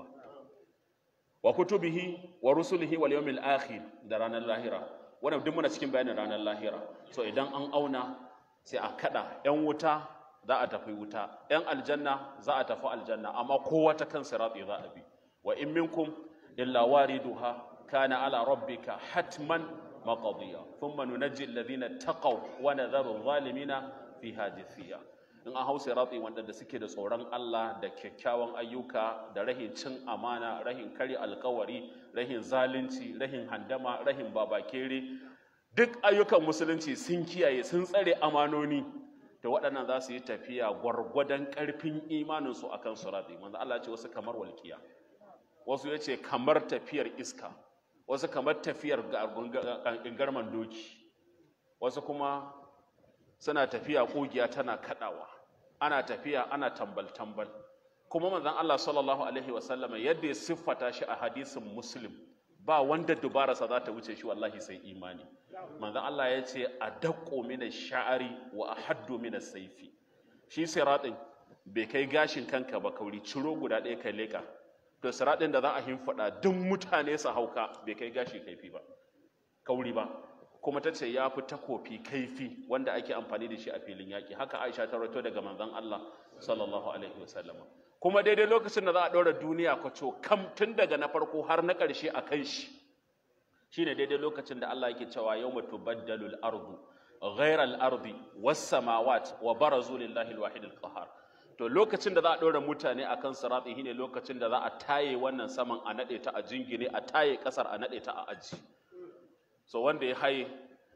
wa kutubihi wa rusulihi wal yawmil akhir da ranar lahira wannan duk muna cikin bayanin ranar lahira so idan an auna sai a kada yan wuta za a tafi wuta ‘yan aljanna za a tafi aljanna amma kowa ta kan siratsi za a bi wa in minkum illa wariduha kana ala rabbika hatman maqdiya thumma nunajji alladhina taqaw wa nadharu adh-dhalimina fiha jithiya in an hau siratsi wanda da suke da tsoron Allah da kyakkyawan ayyuka da rahin cin amana rahin kare alkawari rahin zalunci rahin handama rahin babakere duk ayyukan musulunci sun kiyaye sun tsare amanoni da waɗannan za su yi tafiya gwargwadon ƙarfin imaninsu a kan suraɗi manzo Allah ce wasu kamar walƙiya wasu ya ce kamar tafiyar iska wasu kamar tafiyar garman doki wasu kuma suna tafiya ƙugiya tana kaɗawa ana tafiya ana tambal-tambal kuma manzon Allah sallallahu alaihi wasallam yadda ya siffata shi a hadisin muslim ba wanda dubararsa za ta wuce shi wallahi sai imani manzon Allah ya ce a daƙo mina sha'ari wa a haddo mina saifi shi siraɗin bai kai gashin kanka ba kauri ciro guda ɗaya kai leƙa to siraɗin da za a himfaɗa duk mutane su hauka bai kai gashi kaifi ba kauri ba kuma ta ce ya fi takofi kaifi wanda ake amfani da shi a filin yaƙi haka aisha ta rato daga manzon Allah sallallahu alaihi wasallama kuma daidai lokacin da za a ɗora duniya kwaco kam tun daga na farko har na ƙarshe a kan shi shine daidai lokacin da Allah yake cewa yawma tubaddalu al-ardu ghayra al-ardi was-samawat wa barazu lillahi al-wahid al-qahhar to lokacin da za a ɗora mutane akan sirati shine lokacin da za a taye wannan saman a nade ta a jingine a taye ƙasar a nade ta a aji so wanda ya haye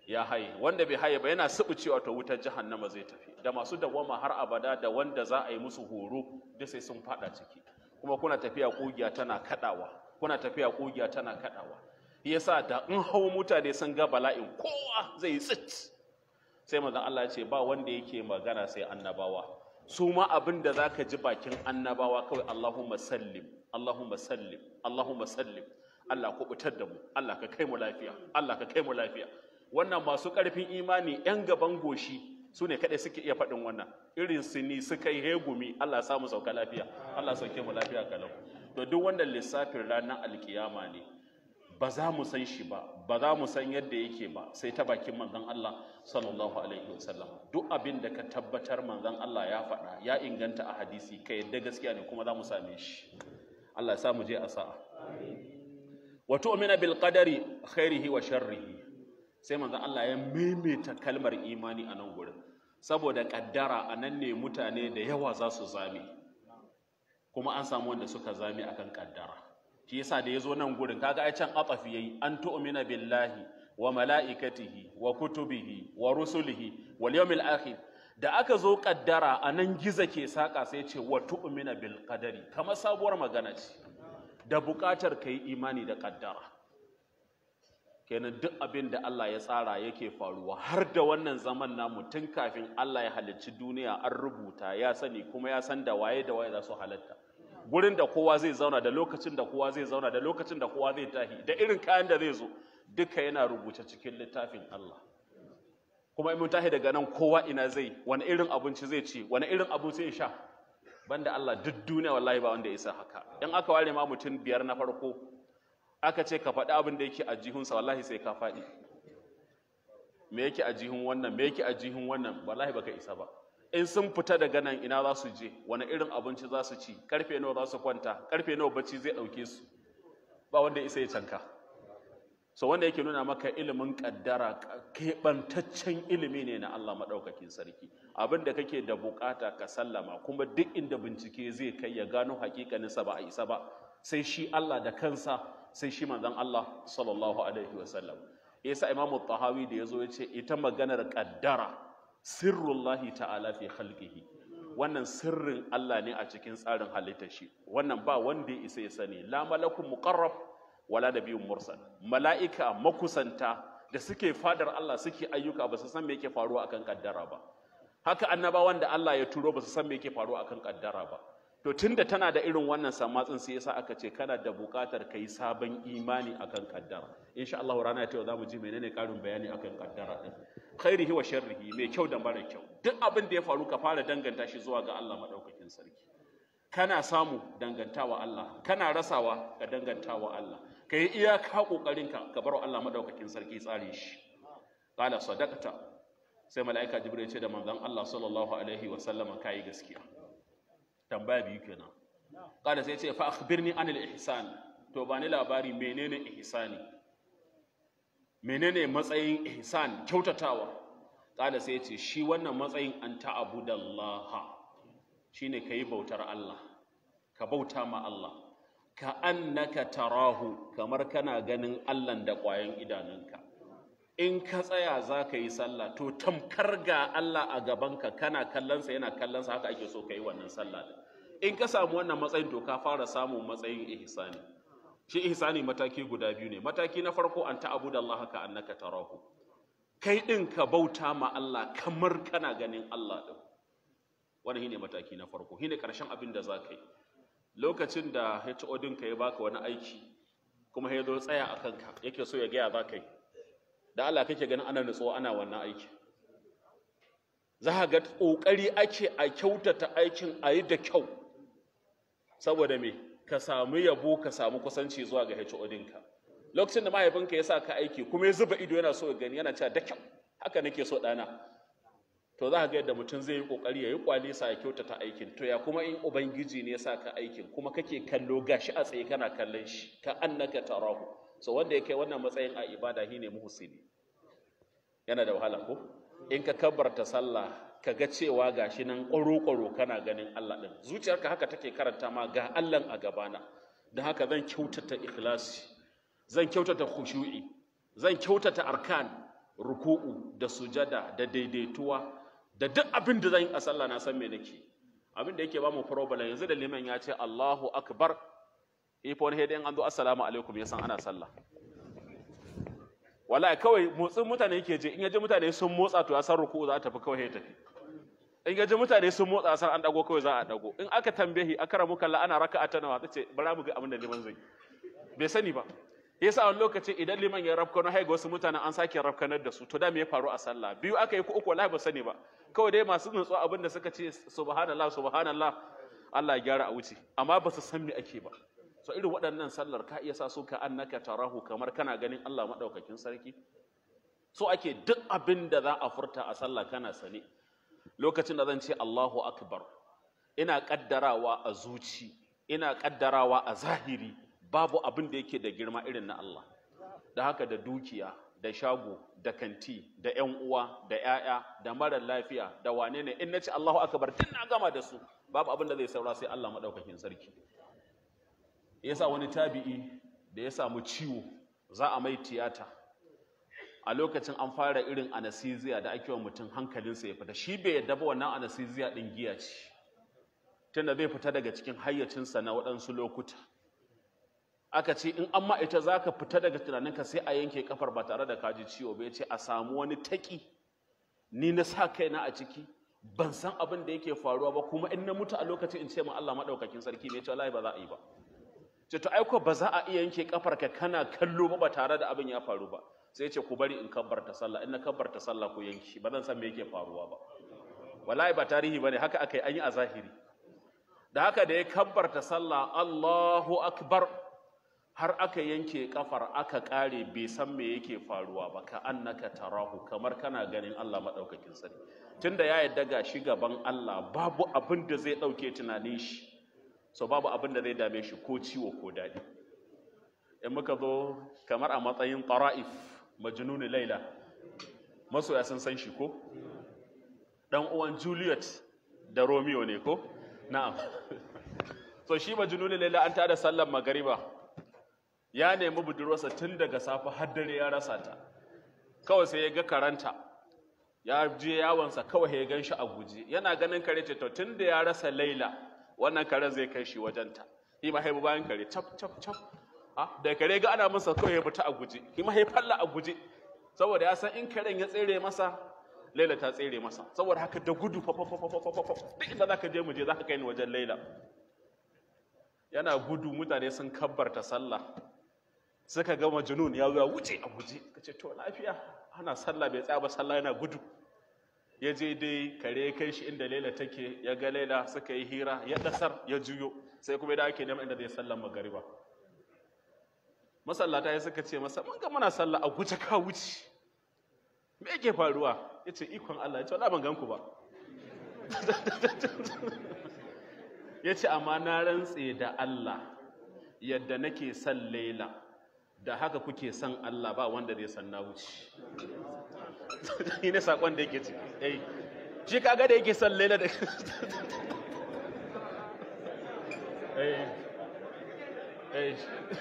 ya haye wanda bai haye ba yana cewa to wutar jahannama zai tafi da masu dawwama har abada da wanda za a yi musu horo da sai sun fada ciki kuma kuna tafiya kugiya tana kadawa kuna tafiya kugiya tana kadawa yasa da in hawo mutane sun ga bala'in kowa zai tsit sai manzon Allah ya ce ba wanda yake magana sai annabawa su ma abin da zaka ji bakin annabawa kawai Allahumma sallim Allahumma sallim Allahumma sallim Allah ku fitar da mu Allah ka kai mu lafiya Allah ka kai mu lafiya wannan masu ƙarfin imani 'yan gaban goshi su ne kaɗai suke iya faɗin wannan irin su ni suka yi hegumi Allah samu sauka lafiya Allah sauke mu lafiya kalau to duk wannan lissafin ranar alkiyama ne ba za mu san shi ba ba za mu san yadda yake ba sai ta bakin manzon Allah sallallahu alaihi wasallam duk abin da ka tabbatar manzon Allah ya faɗa ya inganta a hadisi ka yadda gaskiya ne kuma za mu same shi Allah ya sa mu je a sa'a wa tu'mina bil qadari khairihi wa sharrihi sai manzon Allah ya maimaita kalmar imani a nan gurin saboda kaddara a nan ne mutane da yawa za su zame kuma an samu wanda suka zame akan kaddara shi yasa da yazo nan gurin kaga ai can atafi yayi an tu'mina billahi wa mala'ikatihi wa kutubihi wa rusulihi wal yawmil akhir da aka zo kaddara a nan giza ke saka sai ce wa tu'mina bil qadari kamar sabuwar magana ce da buƙatar kai imani da kaddara kenan duk abin da Allah ya tsara yake faruwa har da wannan zaman namu tun kafin Allah ya halicci duniya an rubuta ya sani kuma ya san da waye da waye za su halatta gurin da kowa zai zauna da lokacin da kowa zai zauna da lokacin da kowa zai tahi da irin kayan da zai zo duka yana rubuce cikin littafin Allah kuma in mun tahi daga nan kowa ina zai wani irin abinci zai ci wani irin abu zai sha banda Allah duk duniya wallahi ba wanda ya isa haka in aka ware ma mutum biyar na farko aka ce ka faɗi abin da yake a jihunsa wallahi sai ka faɗi me yake a jihun wannan me yake a jihun wannan wallahi baka isa ba in sun fita daga nan ina za su je wani irin abinci za su ci karfe nawa za su kwanta karfe nawa bacci zai ɗauke su ba wanda isa ya canka so wanda yake nuna maka ilimin kaddara keɓantaccen ilimi ne na Allah maɗaukakin sarki abin da kake da bukata ka sallama kuma duk inda bincike zai kai ya gano hakikaninsa ba a isa ba sai shi Allah da kansa sai shi manzon Allah sallallahu alaihi wasallam yasa imamu tahawi da yazo yace ita maganar kaddara sirrullahi ta'ala fi khalqihi wannan sirrin Allah ne a cikin tsarin halittar shi wannan ba wanda ya isa ya sani la malakun muqarrab wala nabiyyun mursal mala'ika makusanta da suke fadar Allah suke ayyuka ba su san me yake faruwa akan kaddara ba haka annabawan da Allah ya turo ba su san me yake faruwa akan kaddara ba to tunda tana da irin wannan samatsin sai yasa aka ce kana da buƙatar kai sabon imani akan kaddara insha Allah rana ta yau zamu ji menene karin bayani akan kaddara din khairihi wa sharrihi mai kyau da mara kyau duk abin da ya faru ka fara danganta shi zuwa ga Allah madaukakin sarki kana samu dangantawa Allah kana rasawa ka dangantawa Allah kai iyaka kokarinka ka bar Allah madaukakin sarki tsare shi qala sadaqta sai mala'ika jibril ya ce da manzon Allah sallallahu alaihi wa sallama kai gaskiya tambaya biyu kenan kada sai ce fa akhbirni anil ihsan to bani labari menene ihsani menene matsayin ihsan kyautatawa kada sai ce shi wannan matsayin an ta'budallaha shine kai bautar Allah ka bauta ma Allah ka annaka tarahu kamar kana ganin Allah da ƙwayan idanunka in ka tsaya za ka yi sallah to tamkar ga Allah a gabanka kana kallonsa yana kallonsa haka ake so ka yi wannan sallah in ka samu wannan matsayin to ka fara samun matsayin ihsani shi ihsani mataki guda biyu ne mataki na farko an ta'abuda Allah ka annaka tarahu kai din ka bauta ma Allah kamar kana ganin Allah din wannan shine mataki na farko shine karshen abin da za ka yi lokacin da HO ɗinka ya baka wani aiki kuma ya zo tsaya a kanka yake so ya gaya za ka yi da Allah kake ganin ana nutsuwa ana wannan aiki za ka ga ƙoƙari ake a kyautata aikin a yi da kyau saboda me ka samu yabo ka samu kusanci zuwa ga HO ɗinka lokacin da mahaifinka ya sa ka aiki kuma ya zuba ido yana so ya gani yana cewa da kyau haka nake so ɗana to za ka ga yadda mutum zai yi kokari ya yi kwalisa ya kyautata aikin to ya kuma in ubangiji ne ya sa ka aikin kuma kake kallo gashi a tsaye kana kallon shi ka annaka tarahu so wanda ya kai wannan matsayin a ibada shine muhsini yana da wahala ko in ka kabbarta sallah ka ga cewa gashi nan ƙwaro-ƙwaro kana ganin Allah ɗin zuciyarka haka take karanta ma ga Allah a gabana don haka zan kyautata ikhlasi zan kyautata khushu'i zan kyautata arkan ruku'u da sujada da daidaituwa da duk abin da zan yi a sallah na san me nake abin da yake ba mu problem yanzu da liman ya ce Allahu akbar ifo wani hedin an zo assalamu alaikum ya san ana sallah wallahi kawai motsin mutane yake je in yaji mutane sun motsa to ya san ruku'u za ta tafi kawai ya tafi in yaji mutane sun motsa san an dago kawai za a dago in aka tambaye akara muka la ana raka'a ta nawa tace bara mu ga abin da liman zai bai sani ba yasa wani lokaci idan liman ya rafkano hai ga wasu mutanen an sake rafkanar da su to da me ya faru a sallah biyu aka yi ko uku wallahi ba sani ba kawai dai masu nutsuwa abin da suka ce subhanallah subhanallah Allah ya gyara a wuce amma ba su san me ake ba so irin waɗannan sallar ka iya sa su ka annaka tarahu kamar kana ganin Allah madaukakin sarki so ake duk abin da za a furta a sallah kana sane lokacin da zan ce Allahu akbar ina kaddarawa a zuci ina kaddarawa a zahiri babu abin da yake da girma irin na Allah da haka da dukiya da shago da kanti da ƴan uwa da ƴaƴa da mara lafiya da wane ne in nace Allahu akbar tun na gama da su babu abin da zai saura sai Allah madaukakin sarki yasa wani tabi'i da ya samu ciwo za a mai tiyata a lokacin an fara irin anesthesia da ake wa mutum hankalinsa ya fita shi bai yadda ba wannan anesthesia din giya ce tunda zai fita daga cikin hayyacinsa na waɗansu lokuta aka ce in an ita za ka fita daga tunaninka sai a yanke kafar ba tare da kaji ciwo ba ya ce a samu wani taƙi ni na sa kaina a ciki ban san abin da yake faruwa ba kuma in na mutu a lokacin in ce ma Allah maɗaukakin sarki ne ya ce wallahi ba za a yi ba ce to aiko ba za a iya yanke kafar ka kana kallo ba ba tare da abin ya faru ba sai ce ku bari in kabbarta sallah in na kabbarta sallah ku yanki ba zan san me yake faruwa ba wallahi ba tarihi bane haka aka yi an yi a zahiri da haka da ya kabbarta sallah Allahu akbar har aka yanke kafar aka kare bai san me yake faruwa ba ka annaka tarahu kamar kana ganin Allah madaukakin sani tunda ya yadda ga shi gaban Allah babu abin da zai dauke tunanin shi so babu abin da zai dame shi ko ciwo ko dadi in muka zo kamar a matsayin tara'if majnun laila masoya sun san shi ko dan uwan Juliet da Romeo ne ko na'am so shi majnun laila an tada sallar magariba ya nemi budurwarsa tun daga safe har dare ya rasa ta kawai sai ya ga karanta ya je yawonsa kawai ya gan shi a guje yana ganin kare ce to tun da ya rasa laila wannan karen zai kai shi wajenta shi ma haibu bayan kare cap cap cap a da kare ga ana masa kawai ya fita a guje shi ma falla a guje saboda ya san in karen ya tsere masa laila ta tsere masa saboda haka da gudu fa fa fa fa fa fa duk inda zaka je mu je zaka kai ni wajen laila yana gudu mutane sun kabbarta sallah suka ga majnun ya zuwa wuce a guje kace to lafiya ana sallah bai tsaya ba sallah yana gudu ya je dai kare kai shi inda Laila take ya ga Laila suka yi hira ya dasar ya juyo sai kuma da ake neman inda zai sallan magariba masallata ya suka ce masa mun ga muna sallah a guje ka wuce me yake faruwa yace ikon Allah ya ce wala ban ganku ba yace amma na rantse da Allah yadda nake son Laila da haka kuke son Allah ba wanda zai san na wuce shi ne sakon da yake ci eh shi kaga da yake son Laila da eh eh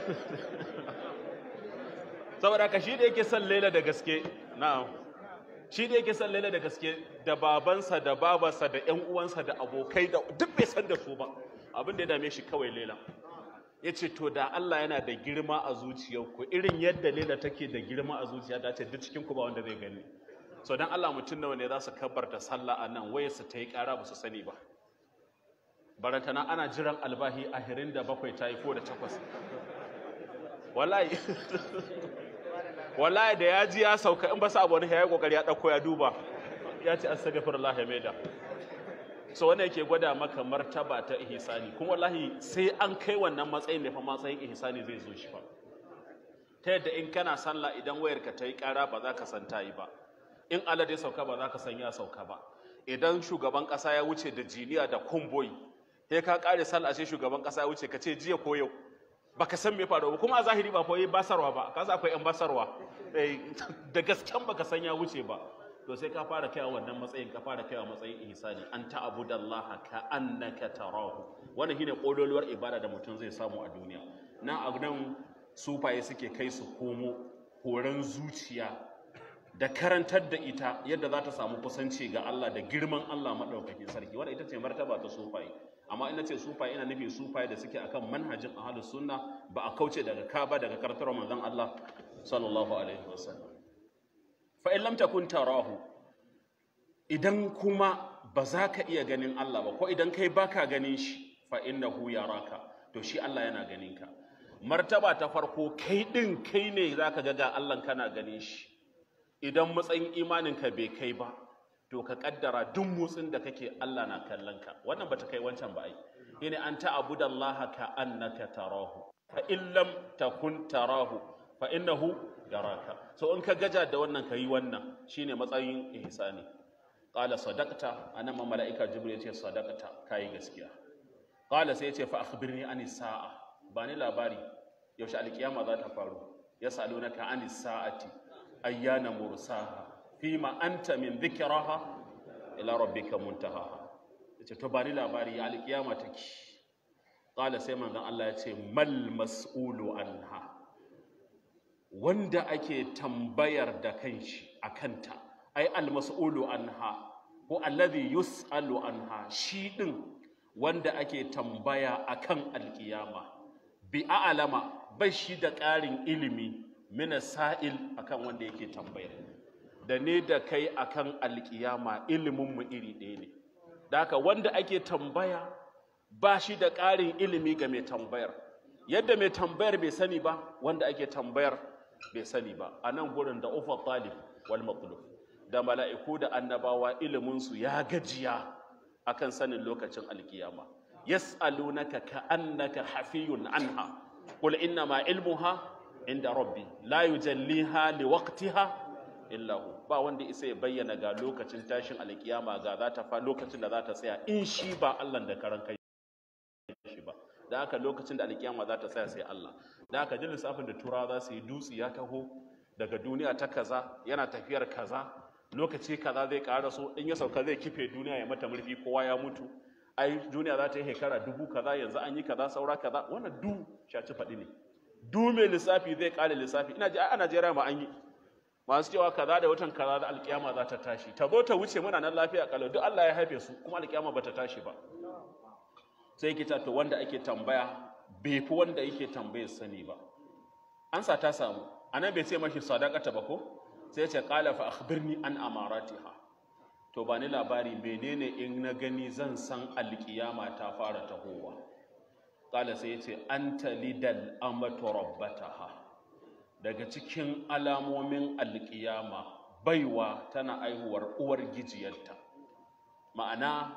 saboda ka shi da yake son Laila da gaske na'am shi da yake son Laila da gaske da babansa da babarsa da ƴan uwansa da abokai da duk bai san da su ba abin da ya dame shi kawai Laila ya ce to da Allah yana da girma a zuciyarku irin yadda Laila take da girma a zuciya ta ce duk cikin ku ba wanda zai gani so dan Allah mutum nawa ne za su kabbarta sallah a nan waye su ta yi ƙara ba su sani ba barantana ana jiran albahi a hirin da bakwai ta yi ko da takwas wallahi wallahi da ya ji ya sauka in ba sa abu wani ya yi kokari ya ɗauko ya duba ya ce astaghfirullah ya maida so wannan yake gwada maka martaba ta ihsani kuma wallahi sai an kai wannan matsayin ne fa matsayin ihsani zai zo shi fa ta yadda in kana sallah idan wayarka ta yi ƙara ba za ka san ta yi ba in alade sauka ba za ka san ya sauka ba idan shugaban ƙasa ya wuce da jiniya da kumboyi sai ka ƙare sallah sai shugaban ƙasa ya wuce ka ce jiya ko yau baka san me faru ba kuma a zahiri ba koyi basarwa ba ka akwai yan basarwa da gasken baka san ya wuce ba to sai ka fara kaiwa wannan matsayin ka fara kaiwa matsayin ihsani an ta'budallaha ka annaka tarahu wannan shine kololuwar ibada da mutum zai samu a duniya nan a nan sufaye suke kai su komo horon zuciya da karantar da ita yadda za ta samu kusanci ga Allah da girman Allah maɗaukakin sarki wanda ita ce martaba ta sufaye amma ina ce sufaye ina nufin sufaye da suke akan manhajin ahlus sunna ba a kauce daga ka ba daga kartar manzon Allah sallallahu alaihi wasallam fa in lam takun tarahu idan kuma ba za ka iya ganin Allah ba ko idan kai baka ganin shi fa innahu yaraka to shi Allah yana ganin ka martaba ta farko kai din kai ne zaka ga ga Allah kana ganin shi idan matsayin imaninka bai kai ba to ka kaddara duk motsin da kake Allah na kallon ka wannan bata kai wancan ba ai yene an ta'budallaha ka annaka tarahu fa in lam takun tarahu fa innahu yaraka so in ka gaja da wannan kai wannan shine matsayin ihsani qala sadaqta anan ma malaika jibril yace sadaqta kai gaskiya qala sai yace fa akhbirni ani sa'a bani labari yaushe alkiyama za ta faru yasalunaka ani sa'ati ayyana mursaha fima anta min dhikraha ila rabbika muntahaha yace to bani labari ya alkiyama take qala sai manzon Allah yace mal mas'ulu anha wanda ake tambayar da kanshi akanta ai al mas'ulu anha ko alladhi yus'alu anha shi din wanda ake tambaya akan alkiyama bi a'lama bai shi da ƙarin ilimi mina sa'il akan wanda yake tambayar da ne da kai akan alkiyama iliminmu iri ɗaya ne da haka wanda ake tambaya ba shi da ƙarin ilimi ga mai tambayar yadda mai tambayar bai sani ba wanda ake tambayar bai sani ba a nan gurin da ufa talib wal matlub da mala'iku da annabawa iliminsu ya gajiya akan sanin lokacin alkiyama yas'alunaka ka'annaka hafiyun anha qul inna ma ilmuha inda rabbi la yujalliha liwaqtiha illa hu ba wanda isa ya bayyana ga lokacin tashin alkiyama ga za ta fa lokacin da za ta tsaya in shi ba Allah da karan kai shi ba da haka lokacin da alkiyama za ta tsaya sai Allah da haka jin lissafin da turawa za su yi dutse ya taho daga duniya ta kaza yana tafiyar kaza lokaci kaza zai ƙara so in ya sauka zai kife duniya ya mata murfi kowa ya mutu ai duniya za ta yi shekara dubu kaza yanzu an yi kaza saura kaza wannan du shaci faɗi ne du mai lissafi zai ƙare lissafi ina ji a Najeriya ma an yi masu cewa kaza da watan kaza da alkiyama za ta tashi ta zo ta wuce muna nan lafiya kalau duk Allah ya haife su kuma alkiyama ba ta tashi ba sai kita to wanda ake tambaya bai fi wanda yake tambayar sani ba ansa ta samu anan bai ce mashi sadaqata ba ko sai ce qala fa akhbirni an amaratiha to ba ni labari menene in na gani zan san alkiyama ta fara tahowa qala sai yace anta lidal amatu rabbataha daga cikin alamomin alkiyama baiwa tana aihuwar uwar gijiyarta ma'ana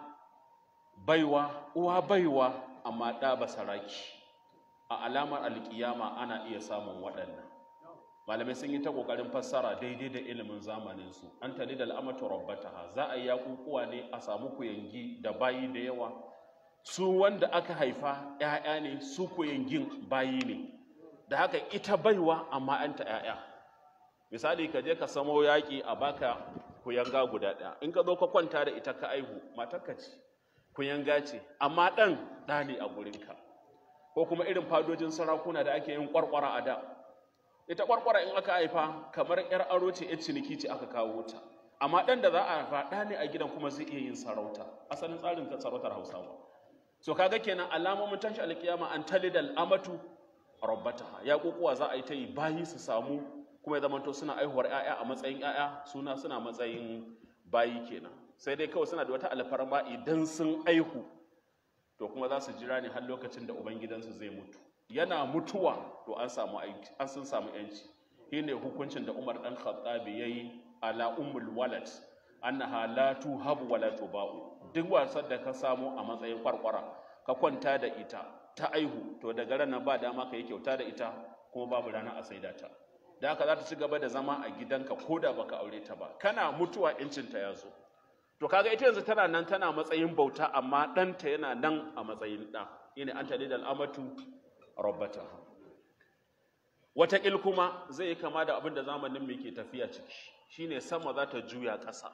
baiwa uwa baiwa amma ɗa basaraki a alamar alkiyama ana iya samun waɗannan malamai sun yi ta ƙoƙarin fassara daidai da ilimin zamaninsu an tali da al'amatu rabbataha za a yi yaƙuƙuwa ne a samu kuyangi da bayi da yawa su wanda aka haifa ‘ya'ya ne su kuyangin bayi ne da haka ita baiwa amma ‘yanta ‘ya'ya misali ka je ka samo yaƙi a baka kuyanga guda ɗaya in ka zo ka kwanta da ita ka aihu matarka ce kuyanga ce amma ɗan ɗa ne a gurinka ko kuma irin fadojin sarakuna da ake yin ƙwarƙwara a da ita ƙwarƙwara in aka haifa kamar ‘yar aro ce ‘yar ciniki ce aka kawo ta amma ɗan da za a haifa ɗa ne a gidan kuma zai iya yin sarauta asalin tsarin sarautar hausawa so kaga kenan alamomin tashi alkiyama an talidal amatu rabbataha ya kokuwa za a yi ta yi bayi su samu kuma ya zamanto suna aihuwar ‘ya'ya a matsayin ‘ya'ya suna suna matsayin bayi kenan sai dai kawai suna da wata alfarma idan sun aihu to kuma za su jira ne har lokacin da ubangidansu zai mutu yana mutuwa to an samu aiki an sun samu yanci shine hukuncin da Umar dan Khattabi yayi ala ummul walad annaha la tuhabu wa la tuba'u duk wasan da ka samu a matsayin kwarkwara ka kwanta da ita ta aihu to daga ranar ba dama ka yi kyauta da ita kuma babu rana a saida ta da haka za ta ci gaba da zama a gidanka ko da baka aure ta ba kana mutuwa incinta ya zo to kaga ita yanzu tana nan tana matsayin bauta amma ɗanta yana nan a matsayin ɗa ina an tali da al'amatu rabbata wataƙil kuma zai yi kama da abin da zamanin mai ke tafiya ciki shine sama za ta juya ƙasa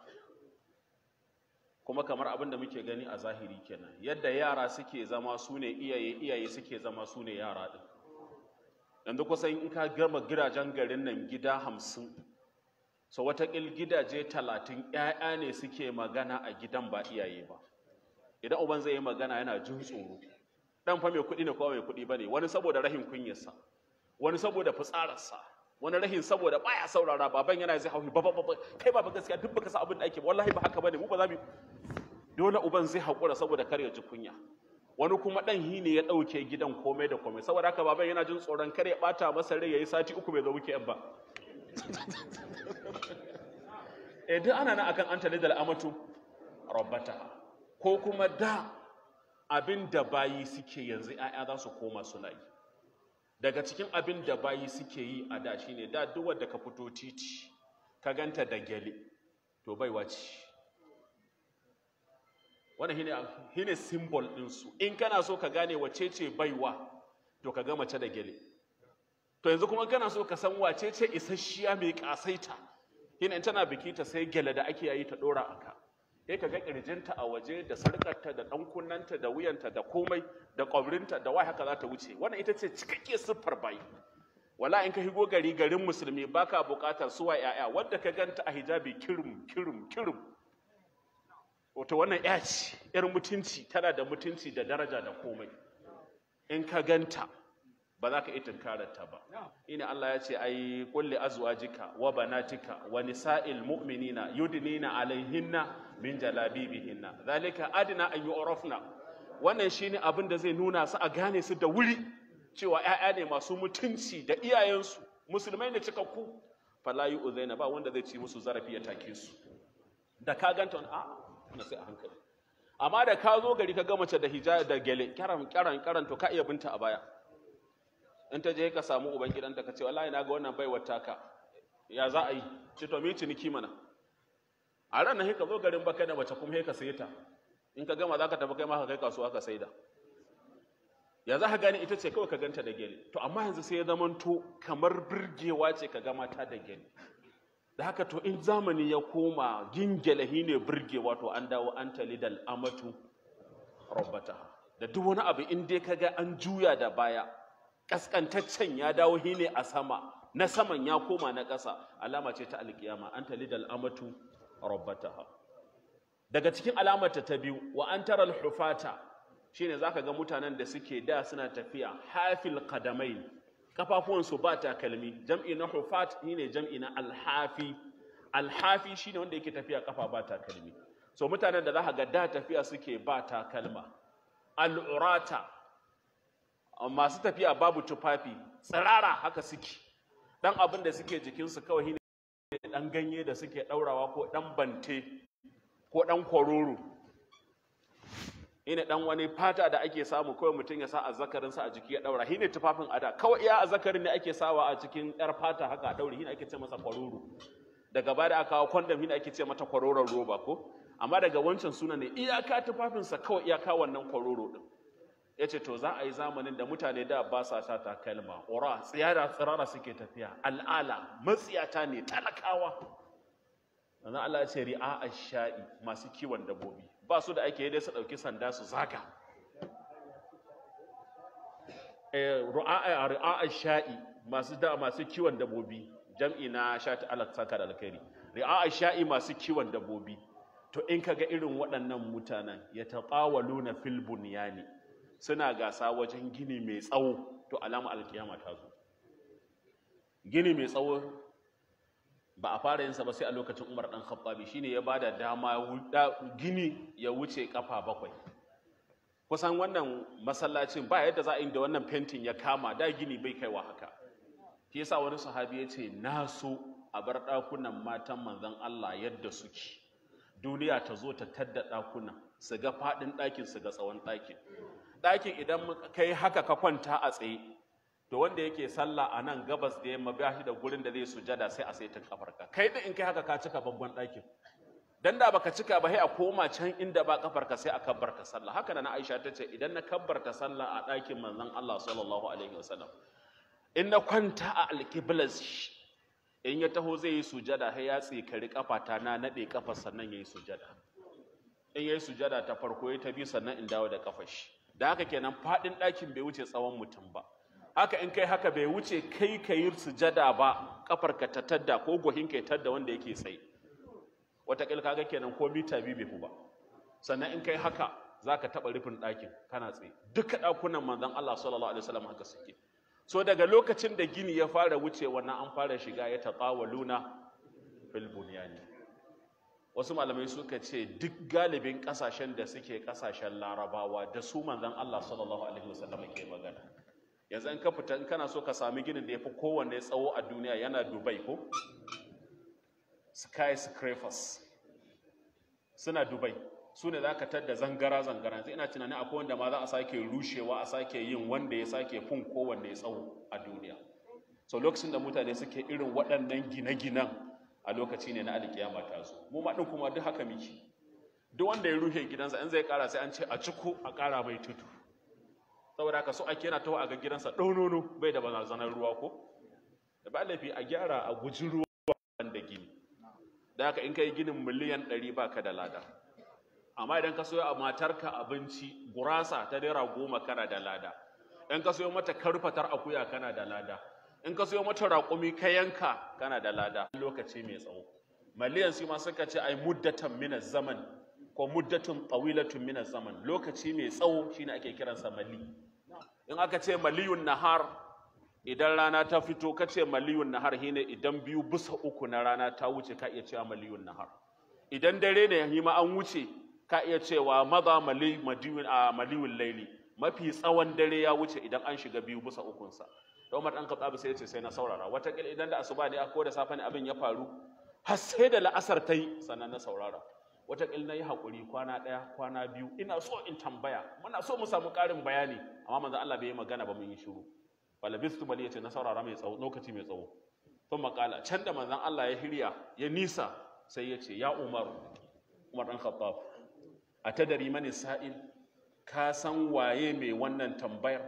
kuma kamar abin da muke gani a zahiri kenan yadda yara suke zama su ne iyaye iyaye suke zama su ne yara ɗin yanzu kusan in ka gama gidajen garin nan gida hamsin so watakil gidaje talatin ‘ya'ya ne suke magana a gidan ba iyaye ba idan uban zai yi magana yana jin tsoro ɗan fa mai kuɗi ne ko mai kuɗi ba ne wani saboda rahin kunyarsa wani saboda fitsararsa wani rahin saboda baya saurara baban yana zai hauhi ba ba ba kai ba gaskiya duk baka sa abin da ake ba wallahi ba haka bane mu ba za mu dole uban zai haƙura saboda kar ya ji kunya wani kuma ɗan hi ne ya ɗauke gidan komai da komai saboda haka baban yana jin tsoron kar ya ɓata masa rai ya yi sati uku bai zo muke yan ba eh duk ana nan akan an tali da amatu rabbata ko kuma da abin da bayi suke yanzu 'ya'ya za su koma suna yi daga cikin abin da bayi suke yi a da shine da duk wanda ka fito titi ka ganta da gyale to baiwa ce wannan shine shine symbol din su in kana so ka gane wace ce baiwa to ka ga mace da gyale to yanzu kuma kana so ka san wace ce isasshiya mai kasaita shine in tana biki ta sai gyale da ake yi ta dora aka sai ka ga kirjinta a waje da sarkarta da dan kunnanta da wuyanta da komai da kwabrinta da wai haka za ta wuce wannan ita ce cikakke siffar bayi wala in ka higo gari garin musulmi baka bukatar suwa yaya wadda ka ganta a hijabi kirim kirim kirim wato wannan ya ce yar mutunci tana da mutunci da daraja da komai in ka ganta ba za ka iya tunkararta ba ina Allah ya ce ai kulli azwajika wa banatika wa nisa'il mu'minina yudnina alaihinna min jalabibihinna zalika adna an yu'rafna wannan shine abin da zai nuna su a gane su da wuri cewa ƴaƴa ne masu mutunci da iyayensu musulmai ne cikakku fala yu'zaina ba wanda zai ci musu zarafi ya take su da ka ganta a na sai a hankali amma da ka zo gari ka ga mace da hijabi da gele karan karan karan to ka iya binta a baya in ta je ka samu uban gidanta ka ce wallahi na ga wannan baiwar taka ya za a yi ce to mi ciniki mana a ran nan ka zo garin baka da mace kuma ka saye ta in ka gama za ka tafi kai ma ka kai kasuwa ka saida ya za ka gane ita ce kawai ka ganta da gele to amma yanzu sai ya zamanto kamar birgewa ce ka ga mata da gele da haka to in zamani ya koma gingelahi ne birgewa to an dawo an talidal amatu rabbata da duk wani abu in dai kaga an juya da baya kaskantaccen ya dawo hine a sama na saman ya koma na ƙasa alama ce ta alkiyama an talidal amatu rabbataha daga cikin alamata ta biyu wa an tara alhufata shine zaka ga mutanen da suke da suna tafiya hafil qadamai kafafuwan su ba takalmi jam'i na hufat shine jam'i na alhafi alhafi shine wanda yake tafiya kafa ba takalmi so mutanen da zaka ga da tafiya suke ba takalma al'urata masu tafiya babu tufafi tsirara haka suke dan abin da suke jikinsu kawai shine dan ganye da suke daurawa ko dan bante ko dan kwaroro ina dan wani fata da ake samu kawai mutum ya sa azzakarinsa a jiki ya daura shine tufafin ada kawai iya azzakarin ne ake sawa a cikin yar fata haka a daure shine ake ce masa kwaroro daga baya da aka kawo condom shine ake ce mata kwaroron roba ko amma daga wancan suna ne iyaka tufafinsa kawai iyaka wannan kwaroro din ya ce to za a yi zamanin da mutane da ba sa sa takalma ƙura tsiyara tsirara suke tafiya al'ala matsiyata ne talakawa sannan Allah ya ce ri'a sha'i masu kiwon dabbobi ba su da ake dai su ɗauki sanda su zaga ri'a sha'i masu da masu kiwon dabbobi jam'i na shati Allah saka da alkhairi ri'a sha'i masu kiwon dabbobi to in kaga irin waɗannan mutanen ya taqawaluna fil bunyani suna gasa wajen gini mai tsawo to alama alkiyama ta zo gini mai tsawo ba a fara yinsa ba sai a lokacin umar dan khattabi shine ya bada dama gini ya wuce kafa bakwai kusan wannan masallacin ba yadda za a yi da wannan fentin ya kama da gini bai kaiwa haka shi yasa wani sahabi ya ce na so a bar ɗakunan matan manzon Allah yadda suke duniya ta zo ta tadda ɗakunan su ga faɗin ɗakin su ga tsawon ɗakin ɗakin idan kai haka ka kwanta a tsaye to wanda yake sallah a nan gabas da yamma ba shi da gurin da zai sujada sai a saitin kafarka kai da in kai haka ka cika babban ɗakin dan da baka cika ba sai a koma can inda ba kafarka sai a kabbarta sallah haka na Aisha ta ce idan na kabbarta sallah a ɗakin manzon Allah sallallahu alaihi wasallam in na kwanta a alqiblas in ya taho zai yi sujada sai ya tsikari kafata na nade kafar sannan yayi sujada in yayi sujada ta farko ya ta bi sannan in dawo da kafar shi da haka kenan fadin ɗakin bai wuce tsawon mutum ba haka in kai haka bai wuce kai ka yi sujada ba kafarka ta tadda ko gwahin ka tadda wanda yake tsaye wataƙil kaga kenan ko mita biyu bai fi ba sannan in kai haka za ka taɓa rufin ɗakin kana tsaye duka ɗakunan manzon Allah sallallahu alaihi wasallam haka suke so daga lokacin da gini ya fara wuce wannan an fara shiga ya taƙawaluna fil bunyani wasu malamai suka ce duk galibin ƙasashen da suke ƙasashen larabawa da su manzon Allah sallallahu alaihi wasallam ke magana yanzu in ka fita in kana so ka sami ginin da ya fi kowanne tsawo a duniya yana dubai ko skyscrapers suna dubai su ne za ka tadda zangara-zangara yanzu ina tunanin akwai wanda ma za a sake rushewa a sake yin wanda ya sake fun kowanne tsawo a duniya so lokacin da mutane suke irin waɗannan gine-ginen a lokaci ne na alkiyama ta zo mu ma ɗin kuma duk haka miki duk wanda ya rushe gidansa in zai ƙara sai an ce a ciko a ƙara mai tudu saboda haka so ake yana taho a ga gidansa ɗaunono bai da barazanar ruwa ko da ba laifi a gyara a guji ruwa da gini da haka in ka yi ginin miliyan ɗari ba ka da lada amma idan ka soya a matarka abinci gurasa ta naira goma kana da lada in ka soyo mata karfatar akuya kana da lada in ka soyo mata raƙumi ka yanka kana da lada lokaci mai tsawo miliyan su ma suka ce ai muddatan min zaman ko muddatun tawilatun min zaman lokaci mai tsawo shine ake kiransa mali in aka ce maliyun nahar idan rana ta fito ka ce maliyun nahar shine idan biyu bisa uku na rana ta wuce ka iya cewa maliyun nahar idan dare ne yi ma an wuce ka iya cewa maza maliyun a maliyun laili mafi tsawon dare ya wuce idan an shiga biyu bisa ukunsa da Umar dan Khattab sai ya ce sai na saurara watakila idan da asuba ne ko da safe ne abin ya faru har sai da la'asar ta yi sannan na saurara watakila na yi haƙuri kwana ɗaya kwana biyu ina so in tambaya muna so mu samu ƙarin bayani amma manzo Allah bai yi magana ba mun yi shiru falabistu bali ya ce na saurara mai tsawo lokaci mai tsawo sun makala can da manzon Allah ya hirya ya nisa sai ya ce ya Umar Umar dan Khattab a tadari mani sa'il ka san waye mai wannan tambayar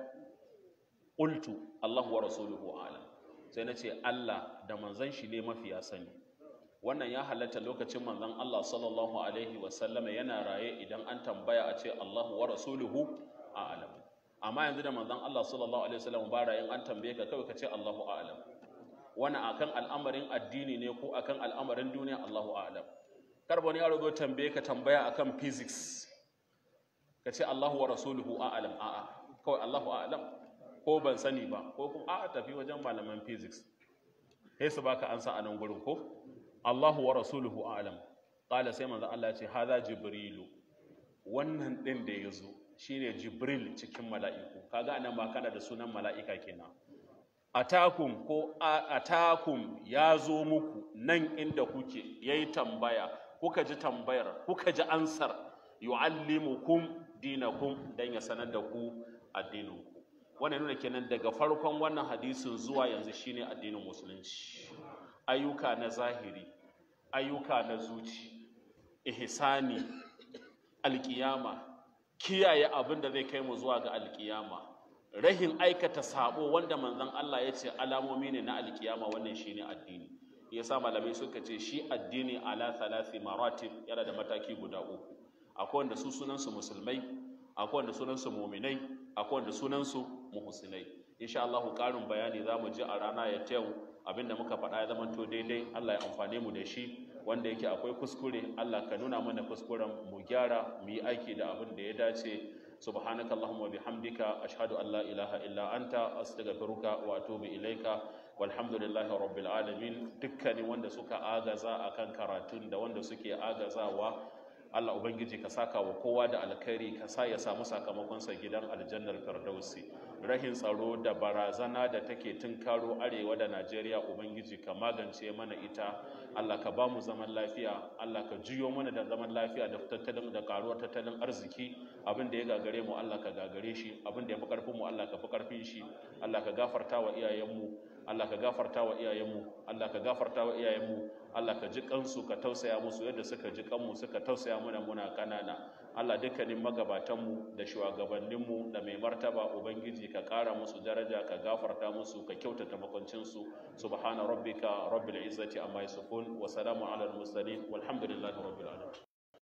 qultu Allahu wa rasuluhu a'lam sai na ce Allah da manzon shi ne mafiya sani wannan ya halatta lokacin manzon Allah sallallahu alaihi wasallama yana raye idan an tambaya a ce Allahu wa rasuluhu a'lam amma yanzu da manzon Allah sallallahu alaihi wasallam ba rayin an tambaye ka kawai ka ce Allahu a'lam wannan akan al'amarin addini ne ko akan al'amarin duniya Allahu a'lam kar wani yaro zo tambaye ka tambaya akan physics ka ce Allahu wa rasuluhu a'lam a'a kawai Allahu a'lam ko ban sani ba ko kuma a'a tafi wajen malaman physics sai su baka ansa a nan gurin ko Allahu wa rasuluhu a'lam qala sai manzo Allah ya ce hadha jibrilu wannan din da yazo shine jibril cikin mala'iku kaga anan ba kana da sunan mala'ika kenan atakum ko atakum ya zo muku nan inda kuke yayi tambaya kuka ji tambayar kuka ji ansar yu'allimukum dinakum dan ya sanar da ku addininku wannan nuna kenan daga farkon wannan hadisin zuwa yanzu shine addinin musulunci ayyuka na zahiri ayyuka na zuci ihsani alkiyama kiyaye abin da zai kai mu zuwa ga alkiyama rahin aikata sabo wanda manzon Allah ya ce alamomi ne na alkiyama wannan shine addini yasa malamai suka ce shi addini ala thalathi maratib yana da mataki guda uku akwai wanda su sunan su musulmai akwai wanda sunan su mu'minai akwai wanda sunan su muhsinai insha Allah karin bayani zamu ji a rana ya tayu abinda muka faɗa ya zama to daidai Allah ya amfane mu da shi wanda yake akwai kuskure Allah ka nuna mana kuskuren mu gyara mu yi aiki da abin da ya dace subhanaka allahumma bihamdika ashhadu an la ilaha illa anta astaghfiruka wa atubu ilaika walhamdulillahi rabbil alamin dukkanin wanda suka agaza akan karatun da wanda suke agazawa Allah ubangiji ka saka wa kowa da alkhairi ka sa ya samu sakamakonsa gidan aljannar firdausi rahin tsaro da barazana da take tunkaro arewa da Najeriya ubangiji ka magance mana ita Allah ka ba mu zaman lafiya Allah ka juyo mana da zaman lafiya da tattalin da karuwar tattalin arziki abin da ya gagare mu Allah ka gagare shi abin da ya fi karfin mu Allah ka fi karfin shi Allah ka gafarta wa iyayenmu Allah ka gafarta wa iyayenmu Allah ka gafarta wa iyayenmu Allah ka ji kansu ka tausaya musu yadda suka ji kanmu suka tausaya mana muna kanana Allah dukkanin magabatanmu da shugabanninmu da mai martaba ubangiji ka kara musu daraja ka gafarta musu ka kyautata makwancinsu subhana rabbika rabbil izzati amma yasifun wa salamun alal mursalin walhamdulillahi rabbil alamin